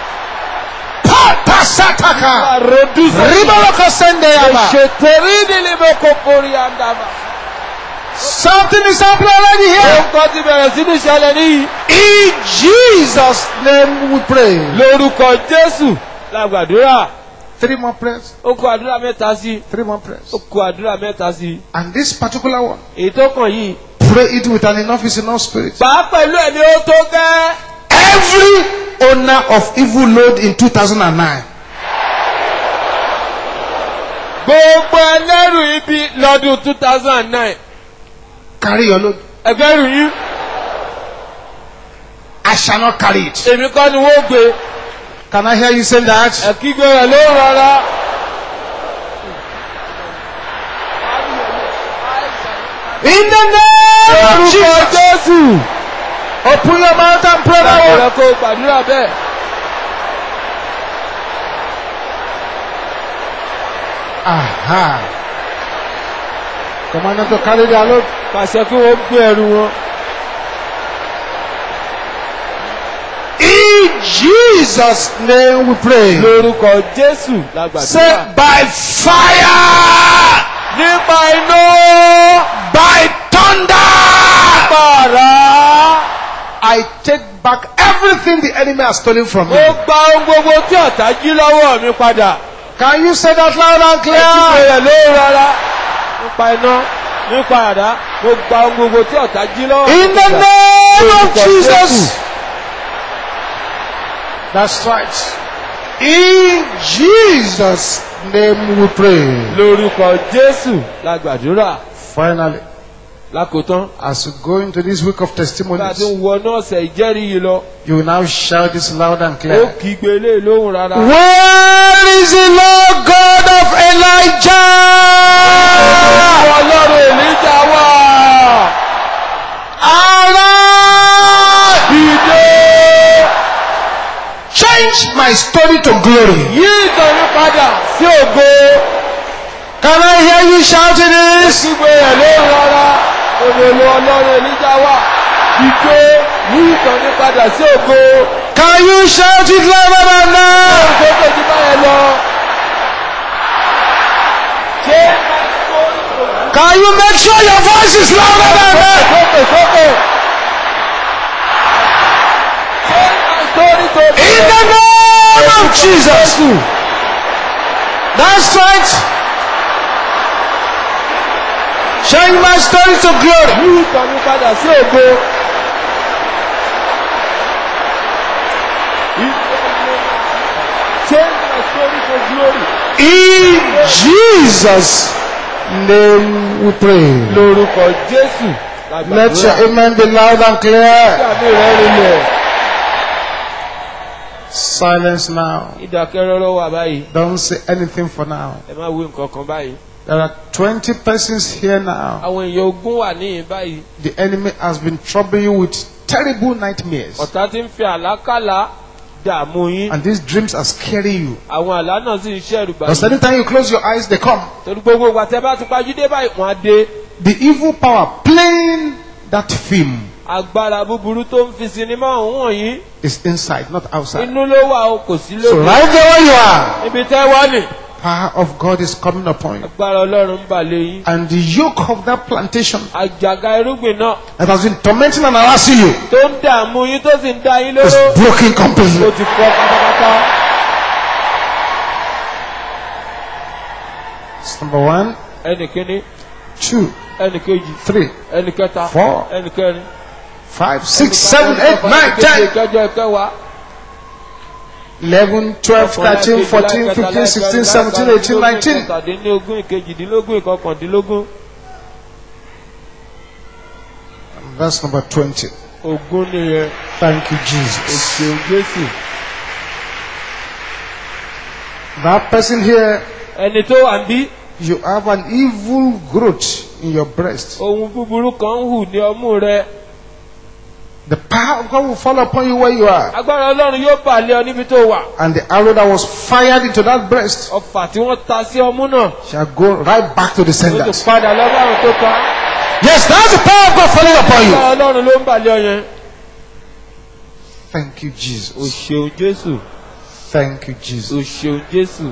Speaker 2: Pata sataka.
Speaker 4: Àròdúsọ.
Speaker 2: Ribaloko sende yaba.
Speaker 4: Ṣètòrí nílé mẹ́kọ̀ forí àndàmà.
Speaker 2: Something is happening already here.
Speaker 4: Nǹkan ti bẹ̀rẹ̀ sí ní ṣẹlẹ̀ níyì.
Speaker 2: In Jesus' name we pray.
Speaker 4: Lórúkọ Jésù la gbàdúrà.
Speaker 2: Three more prayers.
Speaker 4: Ó kó àdúrà mẹ́ta sí i.
Speaker 2: Three more prayers.
Speaker 4: Ó kó àdúrà mẹ́ta sí i.
Speaker 2: And this particular one,
Speaker 4: Èyí tó kàn yìí.
Speaker 2: pray it with an enough is enough spirit.
Speaker 4: Bàá pẹ̀lú ẹ̀mí ó tó gẹ́.
Speaker 2: Every owner of evil load in 2009,
Speaker 4: Gbogbo ẹlẹ́rù ibi lọ́dún two thousand and nine.
Speaker 2: carry your load.
Speaker 4: Ẹgbẹ́rù yín.
Speaker 2: I shall not carry it.
Speaker 4: Èmi kọ́ ni wọ́n gbé.
Speaker 2: Can I hear you say that?
Speaker 4: Ẹ̀kígbé rẹ̀ ló rọra.
Speaker 2: In the name of
Speaker 4: Lórúkọ
Speaker 2: Jesus.
Speaker 4: Jésù.
Speaker 2: Open your mouth and pray that one.
Speaker 4: Ọ̀rẹ́ kó gbàdúrà bẹ́ẹ̀.
Speaker 2: Aha. Command them to carry their load.
Speaker 4: Pàṣẹ kí wọ́n gbé ẹrù wọn.
Speaker 2: In Jesus' name we pray.
Speaker 4: Lórúkọ Jésù la
Speaker 2: Say
Speaker 4: gbàdúrà.
Speaker 2: by fire,
Speaker 4: Nípa iná.
Speaker 2: by thunder.
Speaker 4: Pàrà.
Speaker 2: I take back everything the enemy has stolen from
Speaker 4: Mo
Speaker 2: me.
Speaker 4: gba ohun gbogbo tí ọ̀tá jí lọ́wọ́ mi padà.
Speaker 2: Can you say that loud and
Speaker 4: Ẹ̀kígbé
Speaker 2: clear?
Speaker 4: rẹ̀ ló rọra. Nípa iná. Nípa àdá. Mo gba ohun gbogbo tí ọ̀tá jí lọ́wọ́ mi
Speaker 2: In the
Speaker 4: padà.
Speaker 2: name of
Speaker 4: Lórúkọ
Speaker 2: Jesus.
Speaker 4: Jésù.
Speaker 2: That's right. In Jesus' name we pray.
Speaker 4: Lórúkọ Jésù la gbàdúrà.
Speaker 2: Finally,
Speaker 4: Lákòótán.
Speaker 2: as we go into this week of
Speaker 4: Bá a ti
Speaker 2: testimonies,
Speaker 4: ń wọnú ọ̀sẹ̀ ìjẹ́rìí yìí lọ.
Speaker 2: you will now shout this loud and
Speaker 4: Ó
Speaker 2: clear.
Speaker 4: kígbe lé lóhùn rárá.
Speaker 2: Where is the Lord God of Elijah?
Speaker 4: Ọlọ́run Èlíjà wà.
Speaker 2: Arise!
Speaker 4: Dìde.
Speaker 2: Change my story to glory.
Speaker 4: Yí ìtàn mi padà sí ògo.
Speaker 2: Can I hear you shouting this?
Speaker 4: Kígbe rẹ̀ lóhùn rárá. Òdòdó Ọlọ́run Èlíjà wà. Dìde. Yí ìtàn mi padà sí ògo.
Speaker 2: Can you shout it louder than now?
Speaker 4: Sókè tí báyẹn lọ. Ṣé
Speaker 2: Can you make sure your voice is louder than that?
Speaker 4: sókè sókè? Ṣé sórí tó
Speaker 2: In the name of Jesus. That's right. Change my story to glory.
Speaker 4: Yí ìtàn mi padà sí ògo. Change my story to glory.
Speaker 2: In Jesus' name we pray.
Speaker 4: Lórúkọ Jésù.
Speaker 2: Let your amen be loud and clear.
Speaker 4: Ìdààmú rẹ̀ rinlẹ̀.
Speaker 2: Silence now.
Speaker 4: Ìdákẹ́rọ́rọ́ wà báyìí.
Speaker 2: Don't say anything for now.
Speaker 4: Ẹ má wí nǹkan kan báyìí.
Speaker 2: There are 20 persons here now.
Speaker 4: Àwọn èèyàn ogún wà níyìn báyìí.
Speaker 2: The enemy has been troubling you with terrible nightmares.
Speaker 4: Ọ̀tá ti ń fi àlákàlà dààmú yín.
Speaker 2: And these dreams are scaring you.
Speaker 4: Àwọn àlá náà sì ń ṣẹ̀rù
Speaker 2: Because
Speaker 4: báyìí.
Speaker 2: anytime you close your eyes, they come.
Speaker 4: Torí gbogbo ìgbà tẹ́ bá ti pajú dé báyìí, wọ́n á dé.
Speaker 2: The evil power playing that film
Speaker 4: Agbára búburú tó ń fi sinimá ọ̀hún wọ̀nyí.
Speaker 2: is inside, not outside.
Speaker 4: Inú ló wà o, kò sí
Speaker 2: So
Speaker 4: lóde.
Speaker 2: right there where you are,
Speaker 4: Ibi tẹ́ wá nì.
Speaker 2: power of God is coming upon you.
Speaker 4: Agbára Ọlọ́run ń bà lé yín.
Speaker 2: And the yoke of that plantation
Speaker 4: Àjàgà irúgbìn náà
Speaker 2: that has been tormenting and harassing you
Speaker 4: tó ń dààmú yín tó sì ń dá yín
Speaker 2: is
Speaker 4: lóró.
Speaker 2: broken
Speaker 4: Ó
Speaker 2: completely.
Speaker 4: ti fọ́ pátápátá.
Speaker 2: That's number one,
Speaker 4: Ẹnì kíní,
Speaker 2: two,
Speaker 4: ẹnì kejì,
Speaker 2: three,
Speaker 4: ẹnì kẹta,
Speaker 2: Four.
Speaker 4: ẹnì kẹrin.
Speaker 2: five, six, seven, eight, nine, ten,
Speaker 4: Ìkẹjọ ìkẹwàá.
Speaker 2: 11, 12, 13, 14, 15, 16, 17, 18, 19.
Speaker 4: Ìkẹtàdínlógún, ìkejìdínlógún, ìkọkàndínlógún.
Speaker 2: Verse number 20.
Speaker 4: ògún nìyẹn
Speaker 2: Thank you,
Speaker 4: o
Speaker 2: Jesus.
Speaker 4: ṣeun jésù.
Speaker 2: That person here,
Speaker 4: ẹni tó wà ń bí
Speaker 2: you have an evil growth in your breast.
Speaker 4: ohun búburú kan ń hù ní ọmú rẹ
Speaker 2: The power of God will fall upon you where you are.
Speaker 4: agbára ọlọ́run yóò bà lé ọ níbi tó wà
Speaker 2: And the arrow that was fired into that breast
Speaker 4: ọfà tí wọ́n ta sí ọmú náà
Speaker 2: shall go right back to the
Speaker 4: ó ti
Speaker 2: senders.
Speaker 4: padà lọ́wọ́ àwọn tó pa á.
Speaker 2: Yes, that's the power of God falling upon you.
Speaker 4: agbára ọlọ́run ló ń bà lé ọ yẹn.
Speaker 2: Thank you,
Speaker 4: o
Speaker 2: Jesus.
Speaker 4: ṣeun jésù
Speaker 2: Thank you,
Speaker 4: o
Speaker 2: Jesus.
Speaker 4: ṣeun jésù.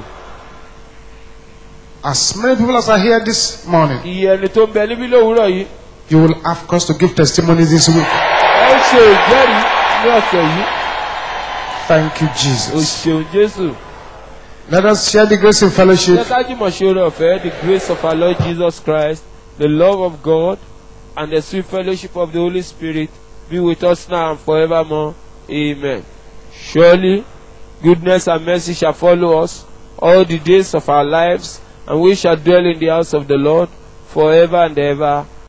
Speaker 2: As many people as are here this morning,
Speaker 4: iye ẹni tó ń bẹ níbí lówùúrọ̀ yìí
Speaker 2: you will have cause to give testimonies this week.
Speaker 4: ẹ ó ṣe ìjẹ́rìí ní ọ̀sẹ̀ yìí
Speaker 2: Thank you,
Speaker 4: o
Speaker 2: Jesus.
Speaker 4: ṣeun jésù.
Speaker 2: Let us share the grace in fellowship.
Speaker 4: Jẹ́ ká jùmọ̀ ṣe oore ọ̀fẹ́ the grace of our Lord Jesus Christ the love of God and the sweet fellowship of the Holy Spirit be with us now and forevermore. Amen. Surely goodness and mercy shall follow us all the days of our lives and we shall dwell in the house of the Lord forever and ever.